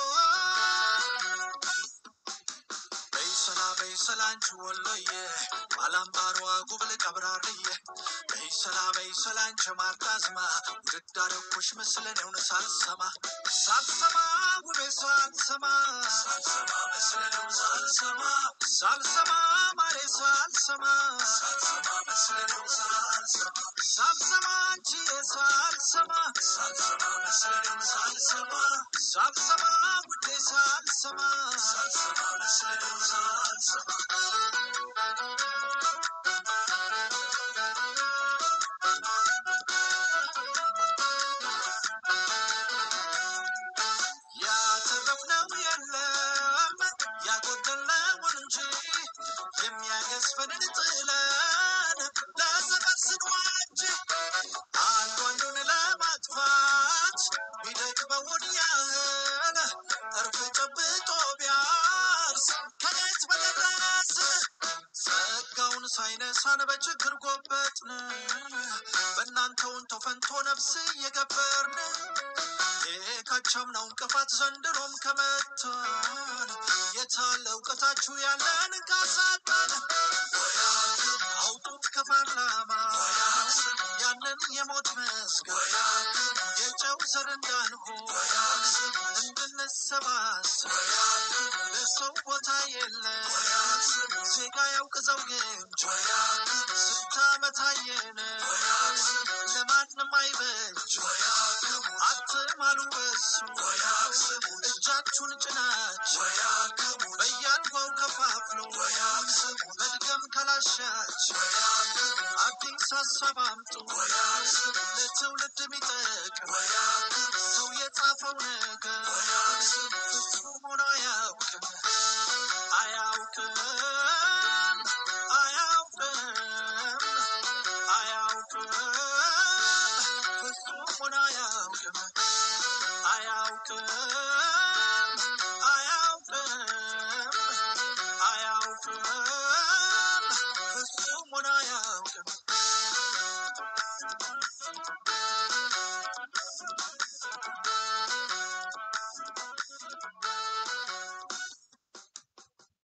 በይሰላ በይሰላ አንቺ ወሎዬ ባላምባሯ ጉብል ቀብራርዬ በይሰላ በይሰላ አንቺ ማርጣዝማ ውድድ አደረኩሽ ምስልን የውን ሳልሰማ ሳልሰማ ውቤ ሳልሰማ ሳልሰማ ምስልን የውን ሳልሰማ ሳልሰማ ማሬ ሳልሰማ ሳልሰማ ምስልን የውን ሳልሰማ ሳልሰማ አንቺዬ ሳልሰማ ሳልሰማ ምስልን የውን ሳልሰማ ሳልሰማ ውዴ ሳልሰማ ሳልሰማ ምስልን የውን ሳልሰማ ያተረፍነው የለም ያጎደለውን እንጂ የሚያገዝፈንን ጥለን ለዘመን ስንዋጅ አንዱ አንዱን ለማጥፋት ቢደክመውን ያህል እርፍ ጨብጦ ቢያርስ ከየት በደረስ ሳይነሳን በችግር ጎበጥን በእናንተውን ተፈንቶ ነፍስ እየገበርን የካቻምናው እንቅፋት ዘንድሮም ከመታን የታለ እውቀታችሁ ያለን ካሳጣን አውጡት ከፓርላማ ያንን የሞት መስገድ የጨው ዘር እንዳንሆን እንድንሰባሰብ ለሰው ቦታ የለም ዜጋ ያውቅ ዘውግ እንጂ ስንት ዓመት አየን ለማንም አይበጅ አትማሉ በሱ እጃችሁን ጭናችሁ በያልጓው ከፋፍሎ መድገም ካላሻችሁ አዲስ ሀሳብ አምጡ ለትውልድ የሚጠቅም ሰው የጻፈው ነገር ፍጹም ሆኖ አያውቅም አያውቅም አያውቅም አያውቅም ፍጹም ሆኖ አያውቅም አያውቅም